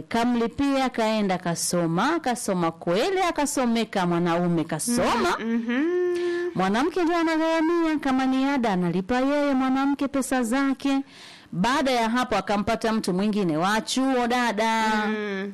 kamlipia, kaenda kasoma, kasoma kweli, akasomeka mwanaume kasoma mwanamke ndio anagharamia, kama ni ada analipa yeye mwanamke pesa zake. Baada ya hapo akampata mtu mwingine wa chuo dada Mm.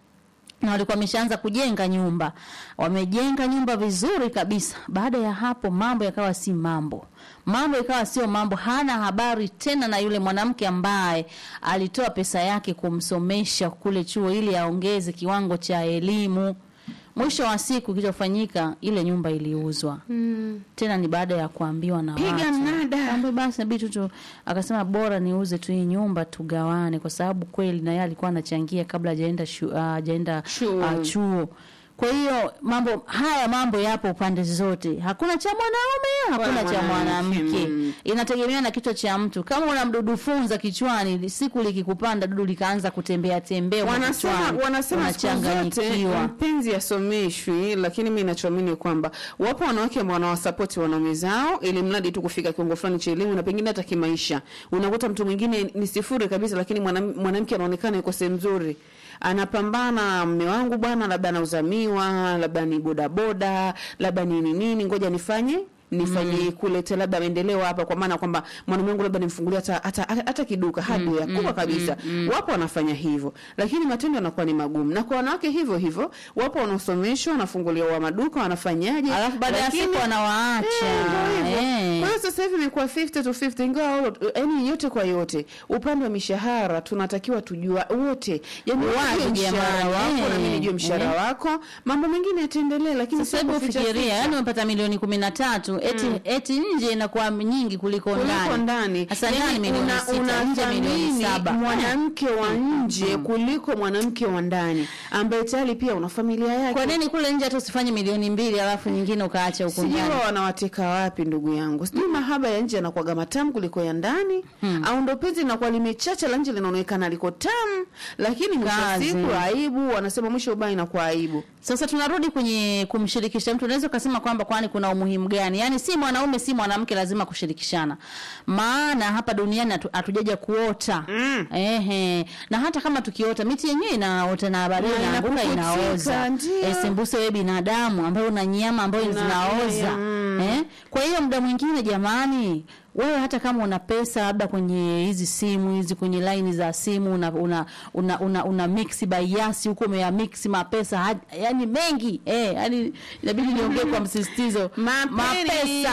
na walikuwa wameshaanza kujenga nyumba, wamejenga nyumba vizuri kabisa. Baada ya hapo mambo yakawa si mambo, mambo ikawa sio mambo. Hana habari tena na yule mwanamke ambaye alitoa pesa yake kumsomesha kule chuo ili aongeze kiwango cha elimu. Mwisho wa siku kilichofanyika, ile nyumba iliuzwa Mm. tena ni baada ya kuambiwa na Piga watu. mnada. Ambe basi inabidi tu tu akasema bora niuze tu hii nyumba tugawane, kwa sababu kweli na yeye alikuwa anachangia kabla hajaenda shu- ah, hajaenda Chuo. ah, chuo. Kwa hiyo mambo haya mambo yapo pande zote, hakuna cha mwanaume, hakuna cha mwanamke, mwanamke. mm. Inategemea na kichwa cha mtu. Kama una mdudu funza kichwani, siku likikupanda dudu likaanza kutembea tembea huko wanasema kichwani, wanasema siku zote unachanganyikiwa. mpenzi asomeshwi, lakini mi nachoamini kwamba wapo wanawake ambao wanawasapoti wanaume zao ili mradi tu kufika kiwango fulani cha elimu na pengine hata kimaisha. Unakuta mtu mwingine ni sifuri kabisa, lakini mwanam- mwanamke anaonekana yuko sehemu nzuri anapambana, mme wangu bwana, labda anauzamiwa, labda ni bodaboda, labda ni nini nini, ngoja nifanye nifanye kuleta labda maendeleo hapa, kwa maana kwamba mwanaume wangu labda nimfungulia hata hata, hata kiduka hardware kubwa kabisa. Wapo wanafanya hivyo, lakini matendo yanakuwa ni magumu. Na kwa wanawake hivyo hivyo, wapo wanaosomeshwa, wanafunguliwa wa maduka, wanafanyaje, Alafu baada ya lakini- siku wanawaacha. Eh, ndio hivyo. Eh. Kwa hiyo sasa hivi imekuwa 50 to 50 ingawa yani yote kwa yote upande wa mishahara tunatakiwa tujua wote yani wewe Wazi ujue mshahara jamani, wako na mimi eh, nijue mshahara eh. wako mambo mengine yataendelea lakini Sasa sio hebu kuficha fikiria, ficha. yani umepata milioni kumi na tatu eti, eti nje inakuwa nyingi kuliko kuliko ndani. ndani Sasa Yani ndani milioni una- sita, nje milioni unathamini saba. mwanamke wa nje kuliko mwanamke wa ndani ambaye tayari pia una familia yake Kwa nini kule nje hata usifanye milioni mbili alafu nyingine ukaacha huko sijui ndani? wao wanawateka wapi ndugu yangu sijui mahaba ya nje yanakuwaga matamu kuliko ya ndani au ndo penzi linakuwa limechacha la nje linaonekana liko tamu lakini mwisho wa Kazi. siku aibu wanasema mwisho ubaya inakuwa aibu Sasa tunarudi kwenye kumshirikisha mtu. Unaweza ukasema kwamba kwani kuna umuhimu gani? Yaani si mwanaume si mwanamke lazima kushirikishana, maana hapa duniani hatu- hatujaja kuota Mm. ehe. Na hata kama tukiota, miti yenyewe inaota na baadaye Na inaanguka inapukutika, inaoza. ndio. Eh, sembuse wewe binadamu ambaye una nyama ambayo Una- zinaoza mm. eh? Kwa hiyo muda mwingine jamani, wewe hata kama una pesa labda kwenye hizi simu hizi kwenye laini za simu una una una, una, una mix bias huko umeya mix mapesa hadi- yani mengi eh, yani inabidi niongee kwa msisitizo Mapeni. mapesa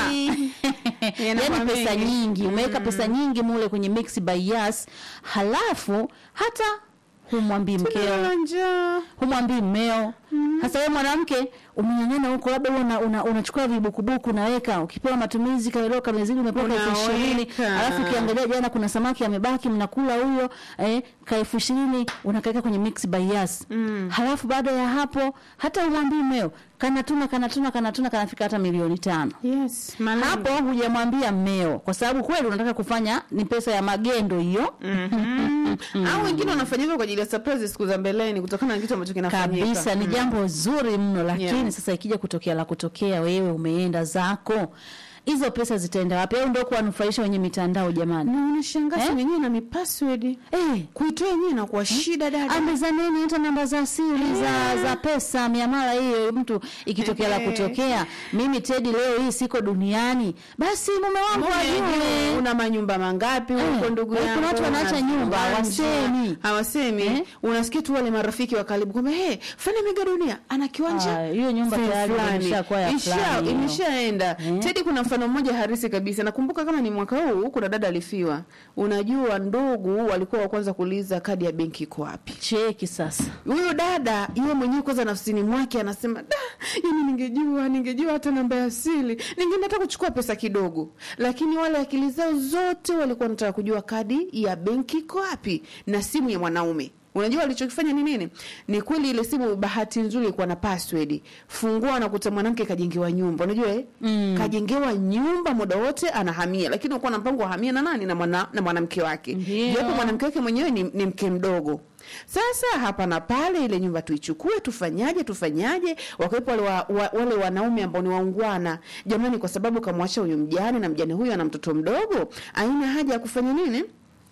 yani Yanakuwa pesa mengi. nyingi umeweka pesa nyingi mule kwenye mix bias, halafu hata humwambii mkeo Tunalala njaa humwambii mmeo. Sasa wewe mwanamke umenyang'ana huko, labda wewe una, una, unachukua vibukubuku unaweka, ukipewa matumizi kaelewa kamezidi umepewa elfu ishirini Unaweka. alafu ukiangalia jana kuna samaki amebaki mnakula huyo eh, ka elfu ishirini unakaweka kwenye mix bias mm. Halafu baada ya hapo hata umwambii mmeo, kanatuna kanatuna kanatuna kanafika hata milioni tano yes malengo. hapo hujamwambia mmeo, kwa sababu kweli unataka kufanya ni pesa ya magendo hiyo Mhm. au wengine wanafanya hivyo kwa ajili ya surprise siku za mbeleni kutokana na kitu ambacho kinafanyika kabisa ni jambo zuri mno lakini Yeah. sasa ikija kutokea la kutokea wewe umeenda zako hizo pesa zitaenda wapi au ndio kuwanufaisha wenye mitandao jamani na unashangaa Eh? simu yenyewe na mipassword eh kuitoa yenyewe inakuwa shida dada ambezaneni hata namba za siri za za pesa miamala hiyo mtu ikitokea la Eh. kutokea mimi Tedi leo hii siko duniani basi mume wangu ajue una manyumba mangapi huko Eh, ndugu eh, kuna yangu watu wanaacha Una nyumba, viwanja. hawasemi. hawasemi Eh? unasikia tu wale marafiki wa karibu kwamba hey, fani mega dunia ana kiwanja Ah, hiyo nyumba sehemu tayari fulani. imeshakuwa ya Isha- fulani hiyo. imeshaenda Eh? tedi kuna mfano mmoja harisi kabisa nakumbuka kama ni mwaka huu kuna dada alifiwa unajua ndugu walikuwa wa kwanza kuuliza kadi ya benki iko wapi cheki sasa huyo dada yeye mwenyewe kwanza nafsini mwake anasema da yani ningejua ningejua hata namba ya asili ningeenda hata kuchukua pesa kidogo lakini wale akili zao zote walikuwa wanataka kujua kadi ya benki iko wapi na simu ya mwanaume unajua walichokifanya ni nini ni kweli ile simu bahati nzuri ilikuwa na password fungua nakuta mwanamke kajengewa nyumba unajua eh? Mm. kajengewa nyumba muda wote anahamia lakini ukuwa na mpango wa hamia na nani na mwana, na mwanamke wake Ndio. japo mwanamke wake mwenyewe ni, ni mke mdogo sasa hapa na pale ile nyumba tuichukue tufanyaje tufanyaje wakiwepo wale, wa, wa, wale wanaume ambao ni waungwana jamani kwa sababu kamwacha huyu mjane na mjane huyu ana mtoto mdogo aina haja ya kufanya nini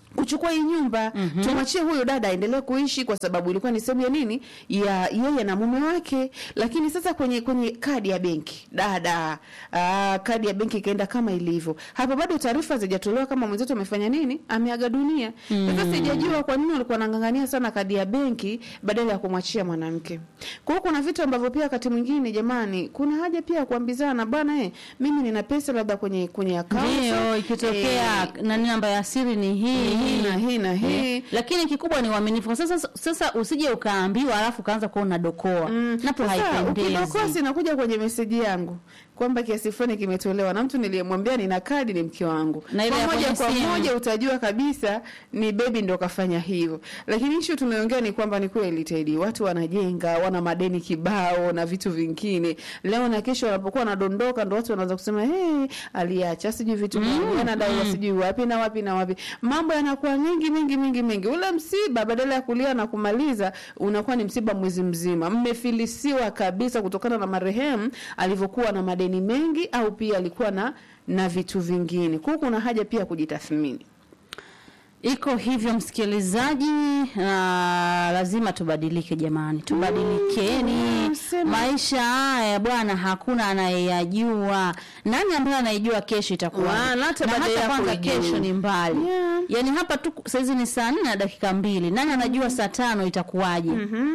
kuchukua hii nyumba mm-hmm. tumwachie huyo dada aendelee kuishi kwa sababu ilikuwa ni sehemu ya nini ya yeye na mume wake lakini sasa kwenye kwenye kadi ya benki dada aa, kadi ya benki ikaenda kama ilivyo hapo bado taarifa zijatolewa kama mwenzetu amefanya nini ameaga dunia mm. sasa sijajua kwa nini walikuwa wanang'ang'ania sana kadi ya benki badala ya kumwachia mwanamke kwa hiyo kuna vitu ambavyo pia wakati mwingine jamani kuna haja pia ya kuambizana bwana eh, mimi nina pesa labda kwenye kwenye akaunti ndio ikitokea nani namba ya siri ni hii hii na hii na hii Eh, lakini kikubwa ni uaminifu sasa sasa usije ukaambiwa alafu ukaanza kuwa unadokoa napo Sasa, haipendezi ukidokoa sinakuja kwenye meseji yangu kwamba kiasi fulani kimetolewa na mtu niliyemwambia nina kadi ni mke wangu Na ile ya kwa moja kwenye kwa simu. moja utajua kabisa ni bebi ndo kafanya hivyo lakini ishu tunaongea ni kwamba ni kweli tedi watu wanajenga wana madeni kibao na vitu vingine leo na kesho wanapokuwa wanadondoka ndo watu wanaanza kusema hey, aliacha sijui vitu gani anadaiwa sijui wapi na wapi na wapi mambo yanakuwa mengi mengi mengi mengi ule msiba badala ya kulia na kumaliza unakuwa ni msiba mwezi mzima mmefilisiwa kabisa kutokana na marehemu alivyokuwa na madeni mengi au pia alikuwa na na vitu vingine kwa hiyo kuna haja pia kujitathmini iko hivyo msikilizaji na lazima tubadilike jamani tubadilikeni Mm, sema. maisha haya bwana hakuna anayeyajua nani ambaye anaijua kesho itakuwa Wala hata na baada hata ya kwanza kuijua. kesho ni mbali Yeah. yaani hapa tu saizi ni saa nne na dakika mbili nani anajua saa tano itakuwaje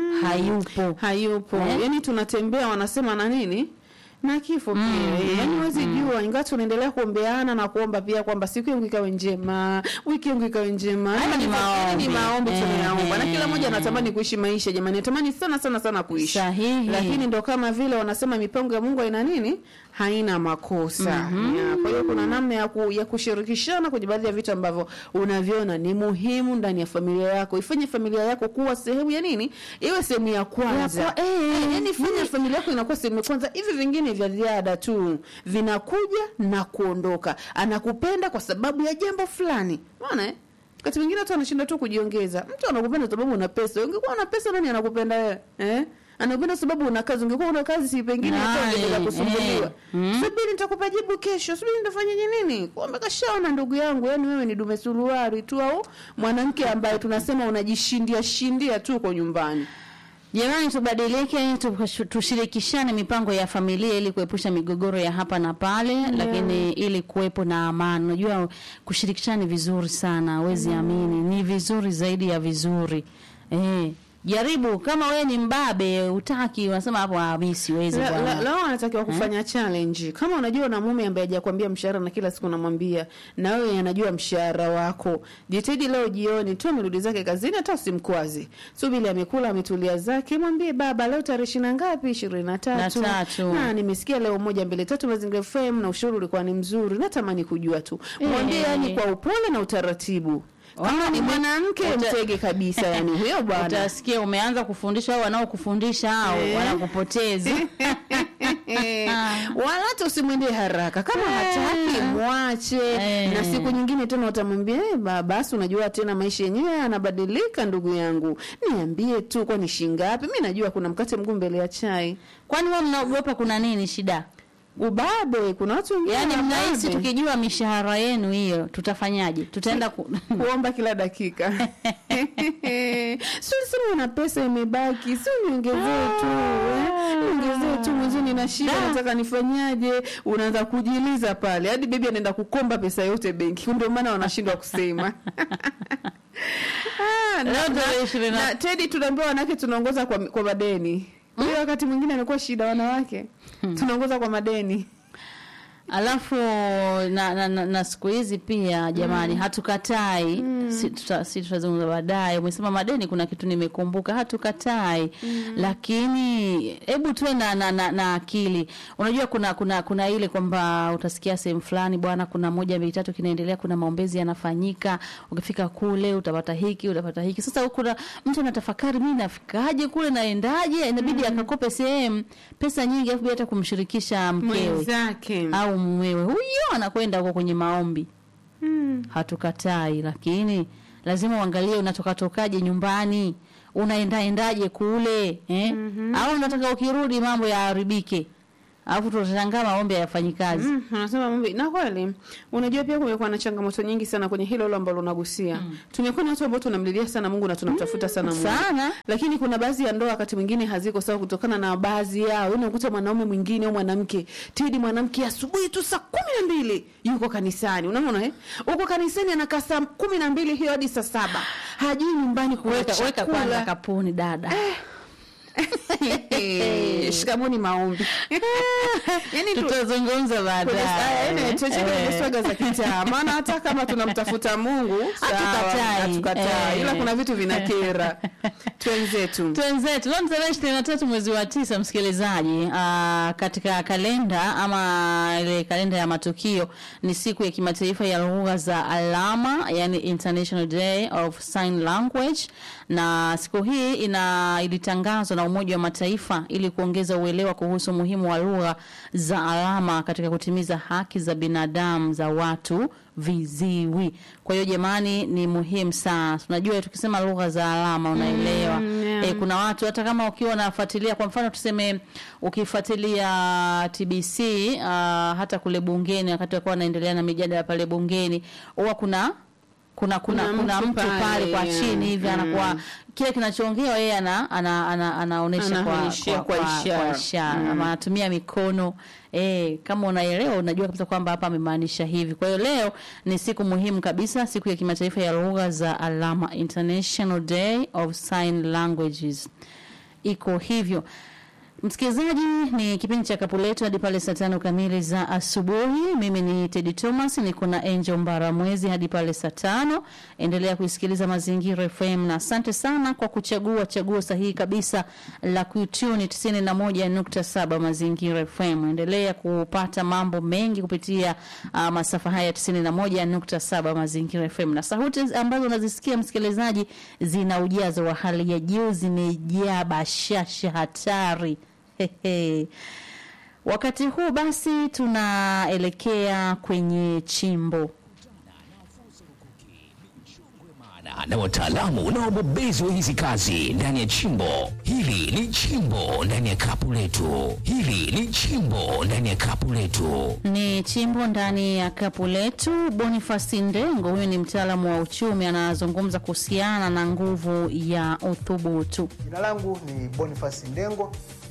hayupo hayupo Eh? yani tunatembea wanasema na nini na kifo pia mm, yani huwezi jua ingawa tunaendelea kuombeana na kuomba pia kwamba siku yangu ikawe njema wiki yangu ikawe njema Haya Yaani ni maombi. ni maombi Eh, tunayaomba na kila eh. mmoja anatamani kuishi maisha jamani natamani sana sana sana kuishi Sahihi. lakini ndo kama vile wanasema mipango ya Mungu haina nini haina makosa Ya, kwa hiyo kuna namna ya, ku, ya kushirikishana kwenye baadhi ya vitu ambavyo unaviona ni muhimu ndani ya familia yako ifanye familia yako kuwa sehemu ya nini iwe sehemu ya kwanza Ya kwa- eh, yani fanya familia yako inakuwa sehemu ya kwanza hivi vingine vya ziada tu vinakuja na kuondoka anakupenda kwa sababu ya jambo fulani unaona eh? wakati mwingine watu wanashinda tu kujiongeza mtu anakupenda sababu una pesa ungekuwa una pesa nani anakupenda wewe eh anakupenda sababu una kazi ungekuwa una kazi si pengine hata Nani? ungeweza kusumbuliwa Eh. Mm. subiri nitakupa jibu kesho subiri nitafanyaje nini kumbe kashaona ndugu yangu yani wewe ni dume suruari tu au mwanamke ambaye tunasema unajishindia shindia tu kwa nyumbani Jamani, tubadilike, tu- tushirikishane mipango ya familia ili kuepusha migogoro ya hapa na pale, lakini ili kuwepo na amani. Unajua, kushirikishana ni vizuri sana, wezi amini, ni vizuri zaidi ya vizuri eh. Jaribu kama wewe ni mbabe, utaki, unasema hapo, ah, mimi siwezi La- la- bwana. Leo anatakiwa kufanya challenge. Kama unajua una mume ambaye hajakwambia mshahara na kila siku unamwambia, na wewe anajua mshahara wako, jitahidi leo jioni tu amerudi zake kazini, hata usimkwaze. Subiri amekula ametulia zake, mwambie baba, leo tarehe ishirini na ngapi? ishirini na tatu. Na tatu. Na nimesikia leo moja mbili tatu Mazingira FM na ushauri ulikuwa ni mzuri, natamani kujua tu. Mwambie Eh. yani kwa upole na utaratibu. Kama ni mwanamke Uta- mtege kabisa, yani huyo bwana. Utasikia umeanza kufundisha au wanaokufundisha hao Eh. wanakupoteza. wala hata usimwendee haraka kama hataki mwache Eh. na siku nyingine tena utamwambia eh, ba- basi unajua tena maisha yenyewe yanabadilika ndugu yangu niambie tu kwani shingapi mi najua kuna mkate mguu mbele ya chai Kwani wewe mnaogopa kuna nini shida? ubabe kuna watu wengine Yaani mnahisi wababe. tukijua mishahara yenu hiyo tutafanyaje? Tutaenda ku... kuomba kila dakika si ulisema una pesa imebaki si uniongezee tu eh? niongezee tu mwenzio nina shida Da. nataka nifanyaje unaanza kujiliza pale hadi bebi anaenda kukomba pesa yote benki ndio maana wanashindwa kusema Ah, na- Leo tarehe na- ishirini na- na Teddy tunaambiwa wanawake tunaongoza kwa, kwa madeni hiyo wakati mwingine anakuwa shida wanawake tunaongoza kwa madeni Alafu na, na, na, na siku hizi pia jamani, hatukatai si, tuta, si tutazungumza baadaye. Umesema madeni, kuna kitu nimekumbuka, hatukatai lakini hebu tuwe na, na, na, na akili. Unajua kuna kuna kuna ile kwamba utasikia sehemu fulani bwana, kuna moja mbili tatu kinaendelea, kuna maombezi yanafanyika, ukifika kule utapata hiki utapata hiki. Sasa huku kuna mtu anatafakari, mimi nafikaje kule, naendaje? Inabidi akakope sehemu pesa nyingi, afu bila hata kumshirikisha mkewe mwenzake au mumewe huyo anakwenda huko kwenye maombi hatukatai lakini lazima uangalie unatoka tokaje nyumbani unaendaendaje kule eh? au unataka ukirudi mambo yaharibike alafu tutashangaa maombi hayafanyi kazi Mm, anasema mambo na kweli. Unajua pia kumekuwa na changamoto nyingi sana kwenye hilo hilo ambalo unagusia. Tumekuwa na watu ambao tunamlilia sana Mungu na tunamtafuta sana Mungu. sana Lakini kuna baadhi ya ndoa wakati mwingine haziko sawa kutokana na baadhi yao. Unakuta mwanaume mwingine au mwanamke, tidi mwanamke asubuhi tu saa kumi na mbili yuko kanisani. Unaona eh? Uko kanisani anakaa saa kumi na mbili hiyo hadi saa saba. Hajui nyumbani kuna weka, weka kwanza chakula. kapuni dada Eh, Shikamoni maombi. Yaani tu tutazungumza Kwenye- aya, baadaye ene, tuachane kwenye Eh. swaga za kitaa maana hata kama tunamtafuta mungu sawa, Hatukatai. hatukatai. Eh. ila kuna vitu vinakera twenzetu twenzetu leo ni tarehe ishirini na tatu mwezi wa tisa msikilizaji aa, katika kalenda ama ile kalenda ya matukio ni siku ya kimataifa ya lugha za alama yani international day of sign language na siku hii ina ilitangazwa na umoja wa mataifa ili kuongeza uelewa kuhusu umuhimu wa lugha za alama katika kutimiza haki za binadamu za watu viziwi kwa hiyo jamani ni muhimu sana tunajua tukisema lugha za alama unaelewa Mm, yeah. eh, kuna watu hata kama ukiwa unafuatilia kwa mfano tuseme ukifuatilia TBC uh, hata kule bungeni wakati wakuwa wanaendelea na mijadala pale bungeni huwa kuna kuna kuna Kuna kuna mtu mtu pale, pale, kwa yeah. chini hivi anakuwa Mm. kile kinachoongewa yeye ana, ana, ana, anaonesha kwa, Anaonyeshia kwa, kwa kwa, ishara. kwa ishara Mm. ama anatumia mikono eh, kama unaelewa unajua kabisa kwamba hapa amemaanisha hivi. Kwa hiyo leo ni siku muhimu kabisa, siku ya kimataifa ya lugha za alama, International Day of Sign Languages. Iko hivyo. Msikilizaji, ni kipindi cha kapu letu hadi pale saa tano kamili za asubuhi. Mimi ni Teddy Thomas, niko na Angel Mbaramwezi hadi pale saa tano. Endelea kuisikiliza Mazingira FM na asante sana kwa kuchagua chaguo sahihi kabisa la kutuni 91.7 Mazingira FM. Endelea kupata mambo mengi kupitia uh, masafa haya 91.7 Mazingira FM, na sauti ambazo unazisikia msikilizaji, zina ujazo wa hali ya juu, zimejaa bashasha hatari. Hehe. Wakati huu basi tunaelekea kwenye chimbo. na- na wataalamu na wabobezi wa hizi kazi ndani ya chimbo hili ni chimbo ndani ya kapu letu hili ni chimbo ndani ya kapu letu Ni chimbo ndani ya kapu letu. Boniface Ndengo, huyu ni mtaalamu wa uchumi, anazungumza kuhusiana na nguvu ya uthubutu. Jina langu ni Boniface Ndengo,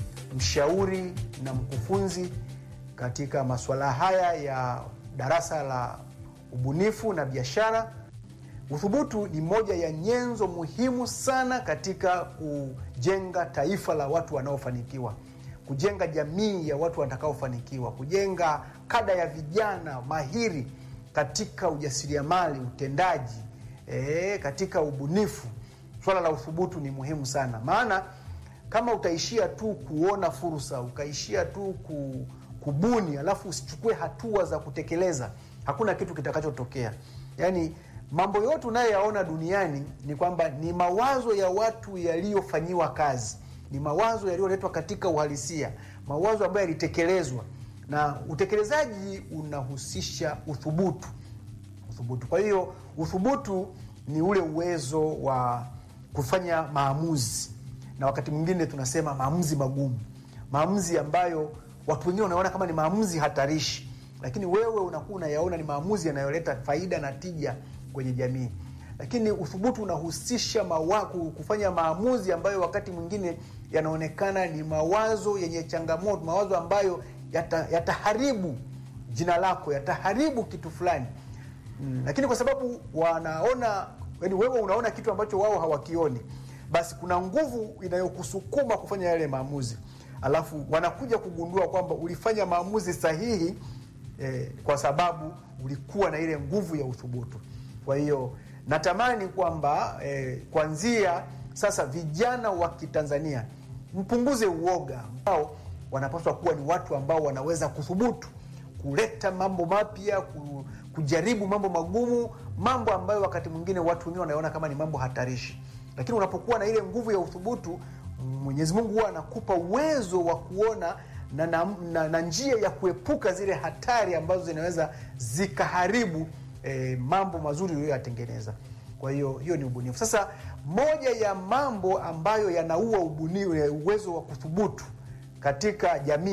mshauri na mkufunzi katika masuala haya ya darasa la ubunifu na biashara. Uthubutu ni moja ya nyenzo muhimu sana katika kujenga taifa la watu wanaofanikiwa, kujenga jamii ya watu watakaofanikiwa, kujenga kada ya vijana mahiri katika ujasiriamali, utendaji, eh, katika ubunifu. Swala la uthubutu ni muhimu sana, maana kama utaishia tu kuona fursa, ukaishia tu ku, kubuni, alafu usichukue hatua za kutekeleza, hakuna kitu kitakachotokea. Yaani mambo yote unayoyaona duniani ni kwamba ni mawazo ya watu yaliyofanyiwa kazi, ni mawazo yaliyoletwa katika uhalisia, mawazo ambayo yalitekelezwa, na utekelezaji unahusisha uthubutu uthubutu. Kwa hiyo uthubutu ni ule uwezo wa kufanya maamuzi, na wakati mwingine tunasema maamuzi magumu, maamuzi ambayo watu wengine wanaona kama ni maamuzi hatarishi, lakini wewe unakuwa unayaona ni maamuzi yanayoleta faida na tija kwenye jamii. Lakini uthubutu unahusisha mawa, ku- kufanya maamuzi ambayo wakati mwingine yanaonekana ni mawazo yenye changamoto, mawazo ambayo yata- yataharibu jina lako, yataharibu kitu fulani mm. Lakini kwa sababu wanaona, yani wewe unaona kitu ambacho wao hawakioni, basi kuna nguvu inayokusukuma kufanya yale maamuzi, alafu wanakuja kugundua kwamba ulifanya maamuzi sahihi eh, kwa sababu ulikuwa na ile nguvu ya uthubutu. Kwa hiyo natamani kwamba eh, kuanzia sasa vijana wa Kitanzania mpunguze uoga ambao wanapaswa kuwa ni watu ambao wanaweza kuthubutu kuleta mambo mapya, ku- kujaribu mambo magumu, mambo ambayo wakati mwingine watu wengine wanaona kama ni mambo hatarishi. Lakini unapokuwa na ile nguvu ya uthubutu, Mwenyezi Mungu huwa anakupa uwezo wa kuona na, na, na, na njia ya kuepuka zile hatari ambazo zinaweza zikaharibu eh, mambo mazuri uliyoyatengeneza. Kwa hiyo hiyo ni ubunifu. Sasa moja ya mambo ambayo yanaua ubunifu, uwezo wa kuthubutu katika jamii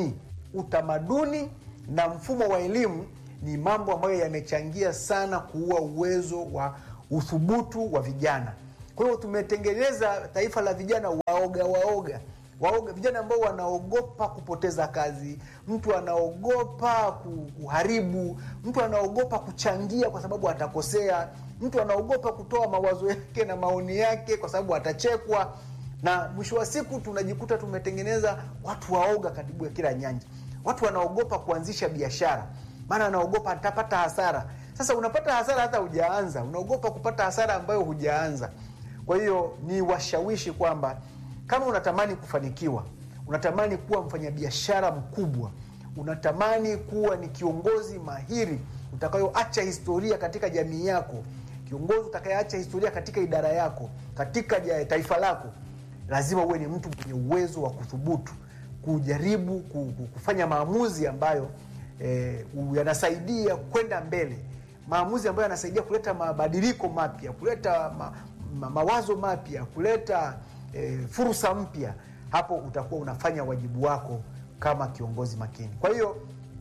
utamaduni na mfumo wa elimu ni mambo ambayo yamechangia sana kuua uwezo wa uthubutu wa vijana. Kwa hiyo tumetengeneza taifa la vijana waoga waoga waoga, vijana ambao wanaogopa kupoteza kazi, mtu anaogopa ku- kuharibu, mtu anaogopa kuchangia kwa sababu atakosea, mtu anaogopa kutoa mawazo yake na maoni yake kwa sababu atachekwa, na mwisho wa siku tunajikuta tumetengeneza watu waoga karibu ya kila nyanja. Watu wanaogopa kuanzisha biashara, maana anaogopa atapata hasara. Sasa unapata hasara hata hujaanza, unaogopa kupata hasara ambayo hujaanza. Kwa hiyo ni washawishi kwamba kama unatamani kufanikiwa, unatamani kuwa mfanyabiashara mkubwa, unatamani kuwa ni kiongozi mahiri utakayoacha historia katika jamii yako, kiongozi utakayeacha historia katika idara yako, katika ja- taifa lako, lazima uwe ni mtu mwenye uwezo wa kuthubutu, kujaribu ku- ku- kufanya maamuzi ambayo eh, u- yanasaidia kwenda mbele, maamuzi ambayo yanasaidia kuleta mabadiliko mapya, kuleta ma, ma, mawazo mapya, kuleta eh, fursa mpya. Hapo utakuwa unafanya wajibu wako kama kiongozi makini. Kwa hiyo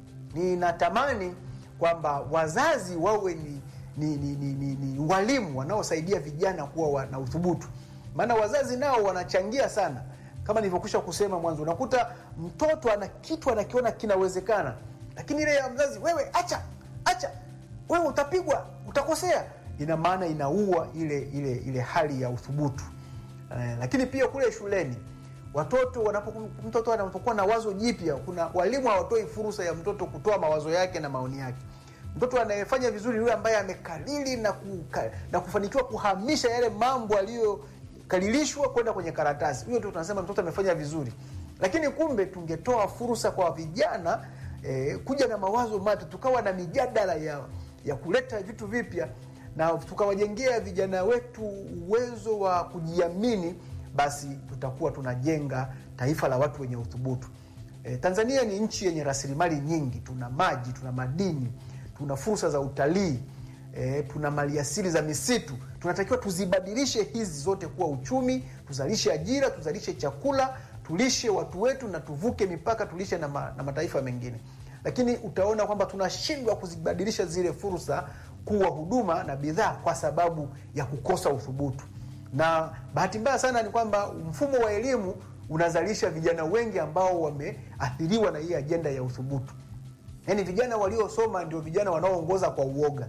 ninatamani kwamba wazazi wawe ni, ni, ni, ni, ni, ni walimu wanaosaidia vijana kuwa wa- na uthubutu, maana wazazi nao wanachangia sana. Kama nilivyokwisha kusema mwanzo, unakuta mtoto ana kitu anakiona kinawezekana, lakini ile ya mzazi, wewe acha acha, wewe utapigwa, utakosea, ina maana inaua ile ile ile hali ya uthubutu. Eh, lakini pia kule shuleni watoto wanapoku, mtoto anapokuwa na wazo jipya, kuna walimu hawatoi fursa ya mtoto kutoa mawazo yake na maoni yake. Mtoto anayefanya vizuri yule ambaye amekalili na, kuka, na kufanikiwa kuhamisha yale mambo aliyokalilishwa kwenda kwenye karatasi, huyo ndio tunasema mtoto amefanya vizuri. Lakini kumbe tungetoa fursa kwa vijana eh, kuja na mawazo mapya, tukawa na mijadala ya, ya kuleta vitu vipya na tukawajengea vijana wetu uwezo wa kujiamini, basi tutakuwa tunajenga taifa la watu wenye uthubutu. E, Tanzania ni nchi yenye rasilimali nyingi, tuna maji, tuna madini, tuna fursa za utalii e, tuna maliasili za misitu. Tunatakiwa tuzibadilishe hizi zote kuwa uchumi, tuzalishe ajira, tuzalishe chakula, tulishe watu wetu na tuvuke mipaka, tulishe na, ma, na mataifa mengine. Lakini utaona kwamba tunashindwa kuzibadilisha zile fursa kuwa huduma na bidhaa kwa sababu ya kukosa uthubutu. Na bahati mbaya sana ni kwamba mfumo wa elimu unazalisha vijana wengi ambao wameathiriwa na hii ajenda ya uthubutu. Yaani vijana waliosoma ndio vijana wanaoongoza kwa uoga.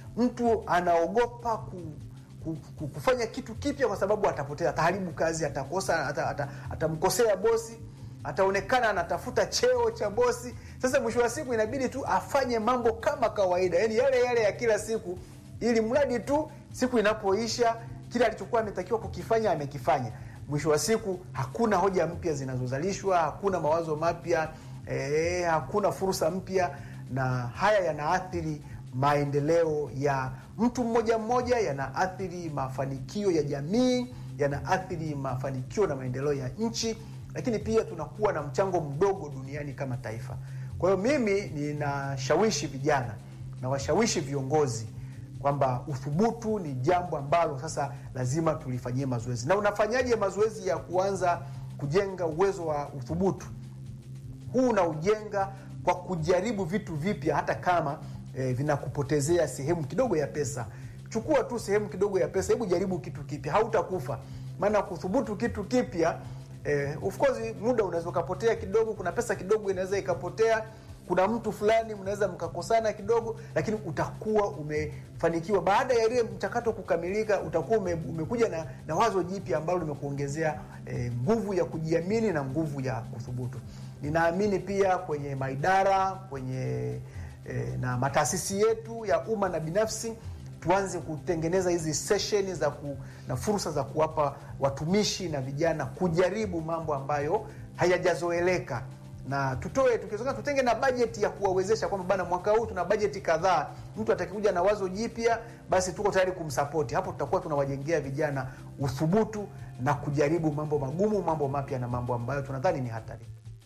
Mtu anaogopa ku, ku, ku, kufanya kitu kipya kwa sababu atapotea, ataharibu kazi, atakosa, ata- ata- atamkosea bosi, ataonekana anatafuta cheo cha bosi. Sasa mwisho wa siku inabidi tu afanye mambo kama kawaida, yaani yale yale ya kila siku, ili mradi tu siku inapoisha kile alichokuwa ametakiwa kukifanya amekifanya. Mwisho wa siku hakuna hoja mpya zinazozalishwa, hakuna mawazo mapya eh, hakuna fursa mpya, na haya yanaathiri maendeleo ya mtu mmoja mmoja, yanaathiri mafanikio ya jamii, yanaathiri mafanikio na maendeleo ya nchi, lakini pia tunakuwa na mchango mdogo duniani kama taifa. Kwa hiyo mimi ninashawishi vijana na washawishi viongozi kwamba uthubutu ni jambo ambalo sasa lazima tulifanyie mazoezi. Na unafanyaje mazoezi ya kuanza kujenga uwezo wa uthubutu? Huu unaujenga kwa kujaribu vitu vipya, hata kama eh, vinakupotezea sehemu kidogo ya pesa. Chukua tu sehemu kidogo ya pesa, hebu jaribu kitu kipya, hautakufa. Maana kuthubutu kitu kipya eh, of course muda unaweza ukapotea kidogo, kuna pesa kidogo inaweza ikapotea kuna mtu fulani mnaweza mkakosana kidogo, lakini utakuwa umefanikiwa. Baada ya ile mchakato kukamilika, utakuwa ume, umekuja na, na wazo jipya ambalo limekuongezea eh, nguvu ya kujiamini na nguvu ya kuthubutu. Ninaamini pia kwenye maidara kwenye eh, na mataasisi yetu ya umma na binafsi tuanze kutengeneza hizi sesheni za ku, na fursa za kuwapa watumishi na vijana kujaribu mambo ambayo hayajazoeleka na tutoe tukiwezekana, tutenge na bajeti ya kuwawezesha kwamba bana, mwaka huu tuna bajeti kadhaa, mtu atakikuja na wazo jipya, basi tuko tayari kumsapoti. Hapo tutakuwa tunawajengea vijana uthubutu na kujaribu mambo magumu, mambo mapya na mambo ambayo tunadhani ni hatari.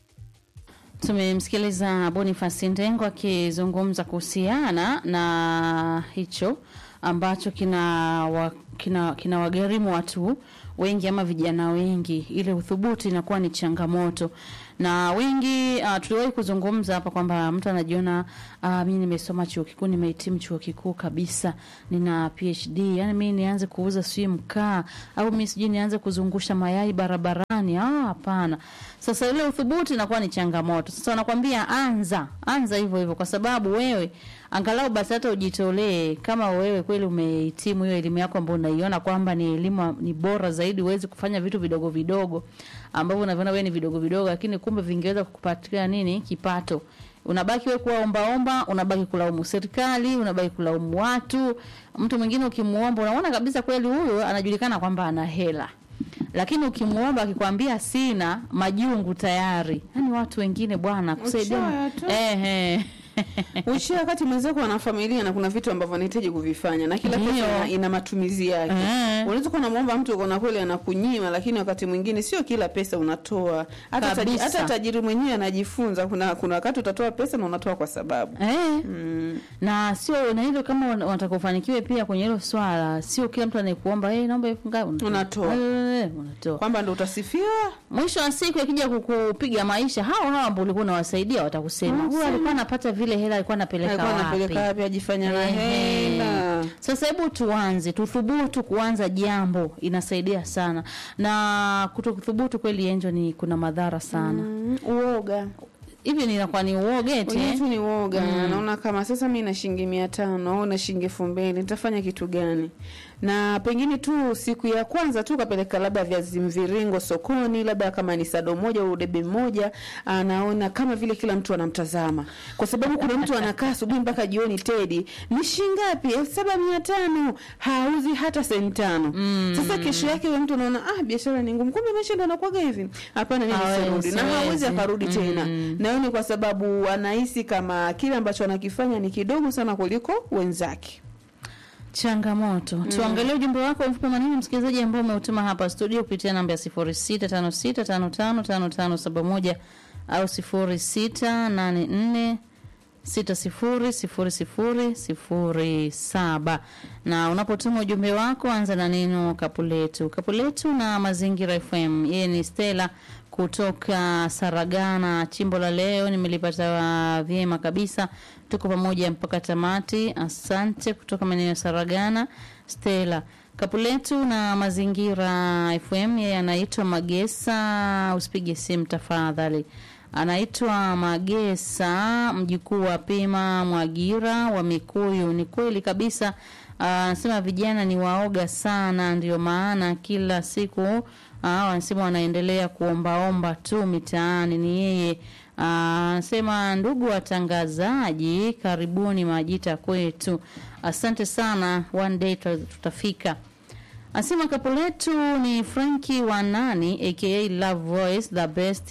Tumemsikiliza Boniface Ndengo akizungumza kuhusiana na hicho ambacho kina wa, kina, kina wagharimu watu wengi ama vijana wengi, ile uthubutu inakuwa ni changamoto na wengi uh, tuliwahi kuzungumza hapa kwamba mtu anajiona uh, mimi nimesoma chuo kikuu, nimehitimu chuo kikuu kabisa, nina PhD, yani mimi nianze kuuza sijui mkaa au mimi sijui nianze kuzungusha mayai barabarani. Ah, hapana. Sasa ile uthubutu inakuwa ni changamoto. Sasa wanakwambia anza, anza hivyo hivyo, kwa sababu wewe angalau basi hata ujitolee, kama wewe kweli umehitimu hiyo elimu yako ambayo unaiona kwamba ni elimu ni bora zaidi, uwezi kufanya vitu vidogo vidogo ambavyo unaviona wewe ni vidogo vidogo, lakini kumbe vingeweza kukupatia nini kipato. Unabaki wewe kuwa omba omba, unabaki kulaumu serikali, unabaki kulaumu watu. Mtu mwingine ukimuomba, unaona kabisa kweli huyu anajulikana kwamba ana hela lakini ukimuomba akikwambia sina majungu tayari. Yani watu wengine bwana kusaidia Uchoyo tu. ehe Uishia wakati mwenzako ana familia na kuna vitu ambavyo anahitaji kuvifanya na kila Ndio. pesa ina, ina matumizi yake. Eh. Unaweza kuwa unamwomba mtu uko na kweli anakunyima, lakini wakati mwingine sio kila pesa unatoa. Hata taji, Kabisa. hata tajiri mwenyewe anajifunza. Kuna kuna wakati utatoa pesa na unatoa kwa sababu Eh. mm. na sio na hilo kama wana- wanataka ufanikiwe pia kwenye hilo swala, sio kila mtu anayekuomba hey, naomba elfu ngapi Unatoa. Eh, unatoa. kwamba ndo utasifiwa Mwisho wa siku akija kukupiga maisha, hao hao ambao ulikuwa unawasaidia watakusema huyu alikuwa anapata vile hela, alikuwa anapeleka alikuwa anapeleka wapi? wapi ajifanya na Ehe. hela Sasa hebu tuanze, tuthubutu kuanza jambo, inasaidia sana. Na kutothubutu kweli, Enjo, ni kuna madhara sana Mm, uoga hivi. Ninakuwa ni uoge eti wenyewe eh? tu ni uoga naona kama sasa mi na shilingi mia tano au na shilingi elfu mbili nitafanya kitu gani na pengine tu siku ya kwanza tu kapeleka labda viazi mviringo sokoni labda kama ni sado moja au debe moja anaona kama vile kila mtu anamtazama kwa sababu kuna mtu anakaa asubuhi mpaka jioni tedi ni shingapi elfu saba mia tano hauzi hata senti tano sasa kesho yake huyo mtu anaona ah biashara ni ngumu kumbe maisha ndo anakuwaga hivi hapana mimi Hawezi, nisirudi na hawezi siwezi. akarudi tena Mm. na hiyo ni kwa sababu anahisi kama kile ambacho anakifanya ni kidogo sana kuliko wenzake. changamoto. Tuangalie ujumbe wako mfupi maneno, msikilizaji ambao umeutuma hapa studio kupitia namba ya 0656555571 au 0684 600007 na unapotuma ujumbe wako anza na neno kapuletu kapuletu na mazingira fm yeye ni stela kutoka saragana chimbo la leo nimelipata vyema kabisa tuko pamoja mpaka tamati asante kutoka maeneo ya saragana stela kapuletu na mazingira fm yeye anaitwa magesa usipige simu tafadhali anaitwa Magesa, mjukuu wa Pima Mwagira wa Mikuyu. Ni kweli kabisa, anasema vijana ni waoga sana, ndio maana kila siku ah, wanasema wanaendelea kuombaomba tu mitaani. Ni yeye Ah, anasema ndugu watangazaji, karibuni Majita kwetu. Asante sana, one day tuta- tutafika. Asema kapo letu ni Franki wa nani aka Love Voice the best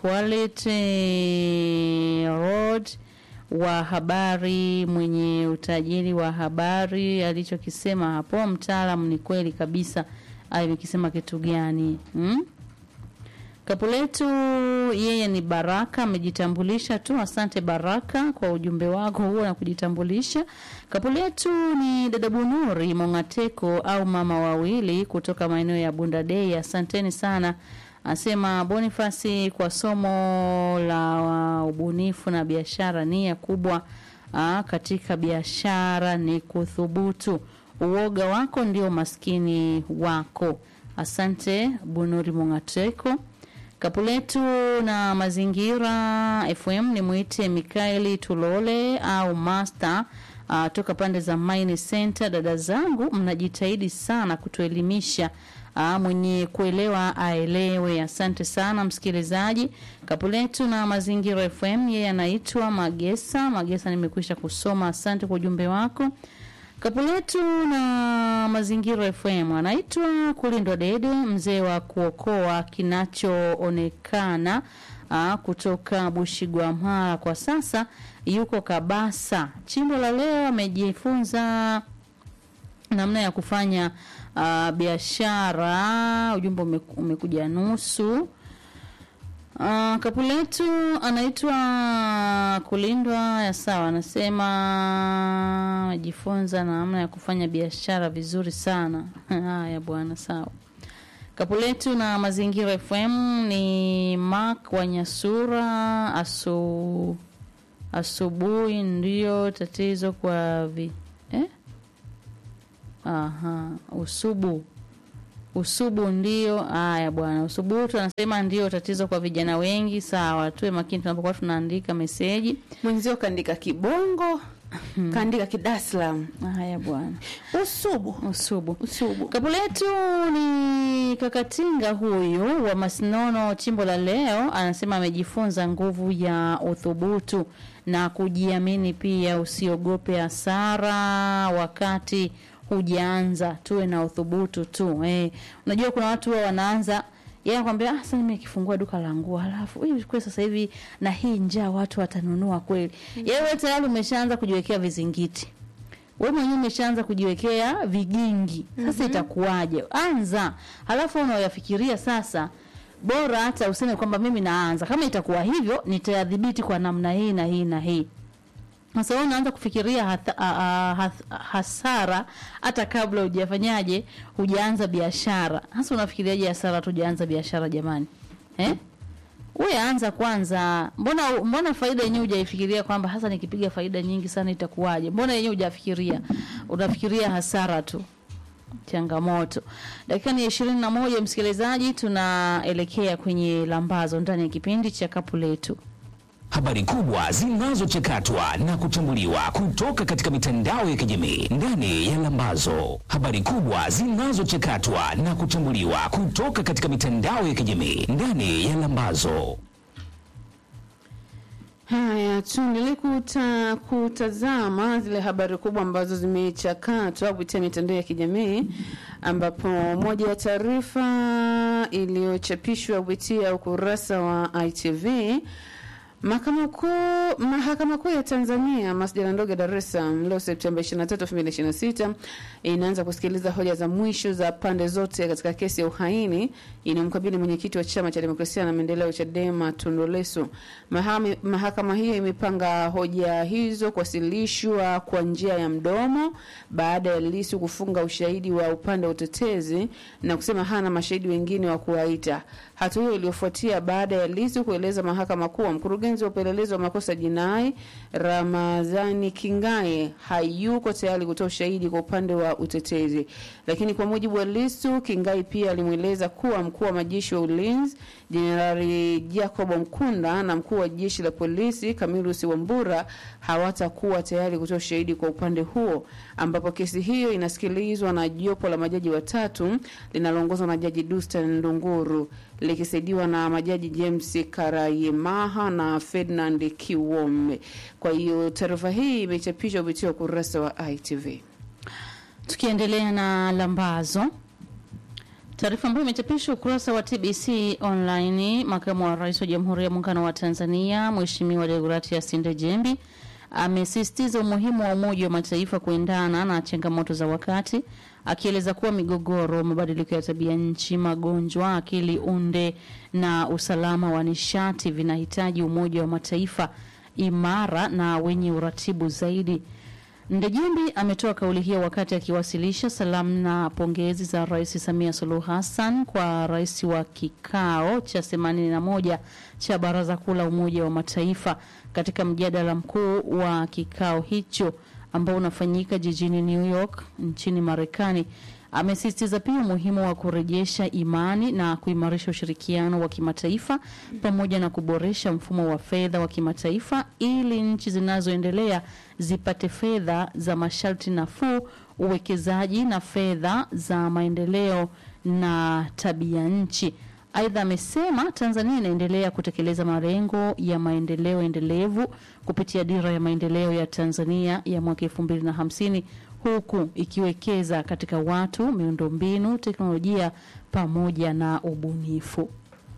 quality road wa habari mwenye utajiri wa habari alichokisema hapo mtaalam ni kweli kabisa amekisema kitu gani hmm? Kapu letu yeye ni Baraka, amejitambulisha tu. Asante Baraka kwa ujumbe wako huo na kujitambulisha. Kapu letu ni dada Bunuri Mongateko au mama wawili kutoka maeneo ya Bunda Day. Asanteni sana. Asema Bonifasi kwa somo la ubunifu na biashara, nia kubwa aa, katika biashara ni kuthubutu. Uoga wako ndio maskini wako. Asante Bunuri Mongateko. Kapuletu na mazingira FM ni mwite Mikaeli Tulole au Master uh, toka pande za Mine Center. Dada zangu, mnajitahidi sana kutuelimisha. Uh, mwenye kuelewa aelewe. Asante sana msikilizaji. Kapuletu na mazingira FM, yeye anaitwa Magesa. Magesa, nimekwisha kusoma. Asante kwa ujumbe wako. Kapuletu na mazingira FM anaitwa Kulindwa Dede, mzee wa kuokoa kinachoonekana aa, kutoka Bushigwamara. Kwa sasa yuko Kabasa. Chimbo la leo amejifunza namna ya kufanya uh, biashara. Ujumbe ume- umekuja nusu. Uh, kapu letu anaitwa Kulindwa ya sawa, anasema ajifunza namna ya kufanya biashara vizuri sana. Haya bwana, sawa. Kapu letu na Mazingira FM ni Mark Wanyasura. Asu asubuhi ndio tatizo kwa vi eh? Aha, usubu usubu ndio haya bwana, usubutu anasema ndio tatizo kwa vijana wengi. Sawa, tuwe makini tunapokuwa tunaandika meseji. Mwenzio kaandika kibongo, kaandika kidaslam. Haya bwana, Usubu. usubu Usubu. Kapu letu ni Kakatinga huyu wa Masinono, chimbo la leo, anasema amejifunza nguvu ya uthubutu na kujiamini, pia usiogope hasara wakati hujaanza, tuwe na uthubutu tu. Eh, unajua kuna watu huwa wanaanza yeye anakwambia ah, sasa mimi nikifungua duka la nguo halafu hivi kwa sasa hivi na hii njaa watu watanunua kweli? Yeye wewe tayari umeshaanza kujiwekea vizingiti wewe mwenyewe umeshaanza kujiwekea vigingi sasa itakuwaje anza halafu unaoyafikiria sasa bora hata useme kwamba mimi naanza kama itakuwa hivyo nitayadhibiti kwa namna hii na hii na hii sasa wewe unaanza kufikiria hatha, a, a, hath, hasara hata kabla hujafanyaje hujaanza biashara hasa unafikiriaje hasara tu hujaanza biashara jamani eh? Wewe anza kwanza. Mbona mbona faida yenyewe hujaifikiria kwamba hasa nikipiga faida nyingi sana itakuwaje? Mbona yenyewe hujafikiria? Unafikiria hasara tu. Changamoto. Dakika ni ishirini na moja msikilizaji, tunaelekea kwenye lambazo ndani ya kipindi cha kapu letu. Habari kubwa zinazochakatwa na kuchambuliwa kutoka katika mitandao ya kijamii ndani ya Lambazo. Habari kubwa zinazochakatwa na kuchambuliwa kutoka katika mitandao ya kijamii ndani ya Lambazo. Haya, tuendelee kuta, kutazama zile habari kubwa ambazo zimechakatwa kupitia mitandao ya kijamii ambapo moja ya taarifa iliyochapishwa kupitia ukurasa wa ITV Mahakama Kuu Mahakama Kuu ya Tanzania masjala ndogo ya Dar es Salaam leo Septemba 23, 2026 inaanza kusikiliza hoja za mwisho za pande zote katika kesi ya uhaini inayomkabili mwenyekiti wa Chama cha Demokrasia na Maendeleo Chadema Tundu Lissu. Mahami- Mahakama hiyo imepanga hoja hizo kuwasilishwa kwa njia ya mdomo baada ya Lissu kufunga ushahidi wa upande wa utetezi na kusema hana mashahidi wengine wa kuwaita. Hatua hiyo iliyofuatia baada ya Lissu kueleza mahakama kuwa mkurugenzi wa upelelezi wa makosa jinai Ramadhani Kingae hayuko tayari kutoa ushahidi kwa upande wa utetezi. Lakini kwa mujibu wa Lissu, Kingai pia alimweleza kuwa mkuu wa majeshi wa ulinzi Jenerali Jacob Mkunda na mkuu wa jeshi la polisi Camillus Wambura hawatakuwa tayari kutoa ushahidi kwa upande huo, ambapo kesi hiyo inasikilizwa na jopo la majaji watatu linaloongozwa na Jaji Dunstan Ndunguru likisaidiwa na majaji James Karayemaha na Ferdinand Kiwome. Kwa hiyo taarifa hii imechapishwa kupitia ukurasa wa ITV. Tukiendelea na lambazo, taarifa ambayo imechapishwa ukurasa wa TBC online, makamu wa rais wa Jamhuri ya Muungano wa Tanzania Mheshimiwa Deogratias Ndejembi amesisitiza umuhimu wa Umoja wa Mataifa kuendana na changamoto za wakati, akieleza kuwa migogoro, mabadiliko ya tabia nchi, magonjwa, akili unde na usalama wa nishati vinahitaji Umoja wa Mataifa imara na wenye uratibu zaidi. Ndejembi ametoa kauli hiyo wakati akiwasilisha salamu na pongezi za Rais Samia Suluhu Hassan kwa rais wa kikao cha 81 cha Baraza Kuu la Umoja wa Mataifa katika mjadala mkuu wa kikao hicho ambao unafanyika jijini New York nchini Marekani. Amesisitiza pia umuhimu wa kurejesha imani na kuimarisha ushirikiano wa kimataifa pamoja na kuboresha mfumo wa fedha wa kimataifa ili nchi zinazoendelea zipate fedha za masharti nafuu, uwekezaji na fedha za maendeleo na tabia nchi. Aidha, amesema Tanzania inaendelea kutekeleza malengo ya maendeleo endelevu kupitia dira ya maendeleo ya Tanzania ya mwaka 2050 huku ikiwekeza katika watu, miundombinu, teknolojia pamoja na ubunifu.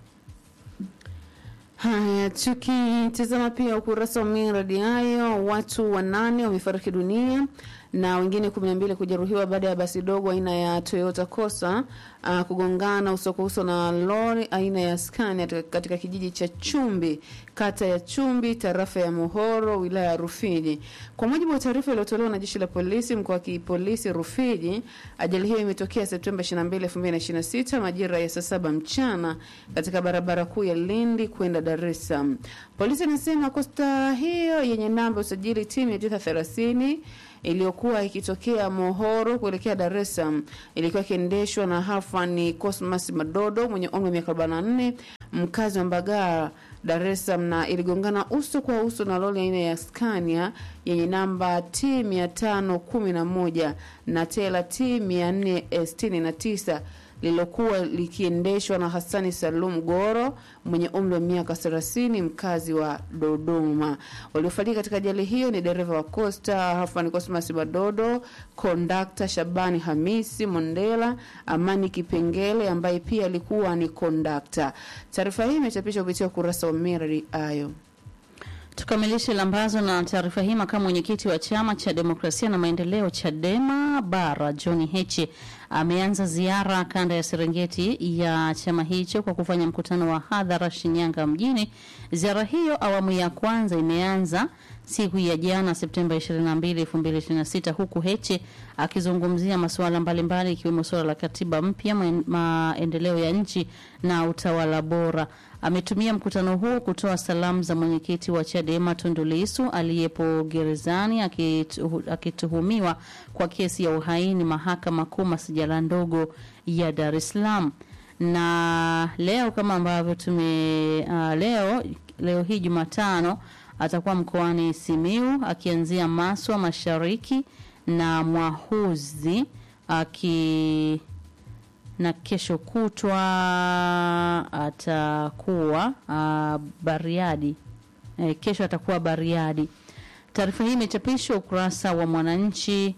Haya, tukitazama pia ukurasa wa miradi hayo, watu wanane wamefariki dunia na wengine 12 kujeruhiwa baada ya basi dogo aina ya Toyota Corsa uh, kugongana uso kwa uso na lori aina ya Scania katika- katika kijiji cha Chumbi, kata ya Chumbi, tarafa ya Muhoro, wilaya ya Rufiji. Kwa mujibu wa taarifa iliyotolewa na jeshi la polisi mkoa wa kipolisi Rufiji, ajali hiyo imetokea Septemba 22, 2026 majira ya saa saba mchana katika barabara kuu ya Lindi kwenda Dar es Salaam. Polisi inasema kosta hiyo yenye namba ya usajili timu ya Tita 30 iliyokuwa ikitokea Mohoro kuelekea Dar es Salaam ilikuwa ikiendeshwa na Halfan Cosmas Madodo mwenye umri wa miaka 44 mkazi wa Mbagala Dar es Salaam na iligongana uso kwa uso na lori aina ya Scania yenye namba T 511 na tela T 469 lililokuwa likiendeshwa na Hassani Salum Goro mwenye umri wa miaka 30 mkazi wa Dodoma. Waliofariki katika ajali hiyo ni dereva wa Costa Hafani Cosmas Badodo, kondakta Shabani Hamisi Mondela, Amani Kipengele ambaye pia alikuwa ni kondakta. Taarifa hii imechapishwa kupitia ukurasa wa Mirari Ayo. Tukamilishe lambazo na taarifa hii. Makamu mwenyekiti wa chama cha demokrasia na maendeleo CHADEMA bara John Heche ameanza ziara kanda ya Serengeti ya chama hicho kwa kufanya mkutano wa hadhara Shinyanga mjini. Ziara hiyo awamu ya kwanza imeanza siku ya jana Septemba 22, 2026 huku Heche akizungumzia masuala mbalimbali ikiwemo suala la katiba mpya, maen- maendeleo ya nchi na utawala bora. Ametumia mkutano huu kutoa salamu za mwenyekiti wa Chadema Tundu Lissu aliyepo gerezani akitu- akituhumiwa kwa kesi ya uhaini mahakama kuu masijala ndogo ya Dar es Salaam. Na leo kama ambavyo tume uh, leo leo hii Jumatano atakuwa mkoani Simiu akianzia Maswa Mashariki na Mwahuzi aki na kesho kutwa atakuwa uh, Bariadi. E, kesho atakuwa Bariadi. Taarifa hii imechapishwa ukurasa wa Mwananchi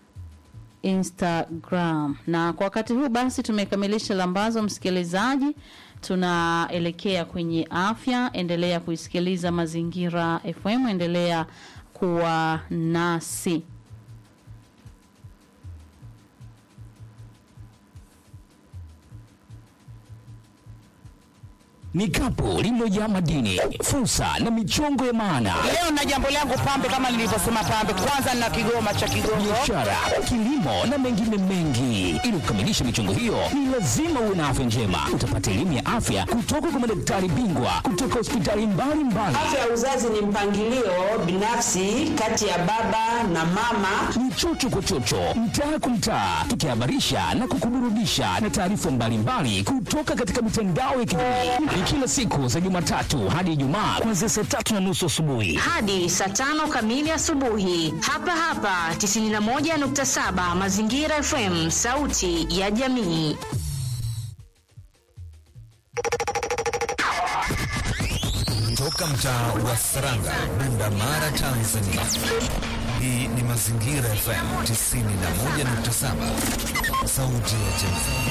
Instagram. Na kwa wakati huu basi tumekamilisha lambazo, msikilizaji, tunaelekea kwenye afya. Endelea kuisikiliza Mazingira FM, endelea kuwa nasi. Ni kapu lililojaa madini, fursa na michongo ya maana, Leo na jambo langu pambe, kama nilivyosema pambe, kwanza na kigoma cha Kigongo. biashara, kilimo na mengine mengi. Ili kukamilisha michongo hiyo, ni lazima uwe na afya njema. Utapata elimu ya afya kutoka kwa madaktari bingwa kutoka hospitali mbalimbali. Afya ya uzazi ni mpangilio binafsi kati ya baba na mama. ni chocho kwa chocho, mtaa kwa mtaa, tukihabarisha na kukuburudisha na taarifa mbalimbali kutoka katika mitandao ya kijamii. Ni kila siku za Jumatatu hadi Ijumaa kuanzia saa tatu na nusu asubuhi. hadi saa tano kamili asubuhi hapa hapa 91.7 Mazingira FM, sauti ya jamii. Toka mtaa wa Saranga, Bunda Mara, Tanzania. Hii ni Mazingira FM 91.7, sauti ya jamii.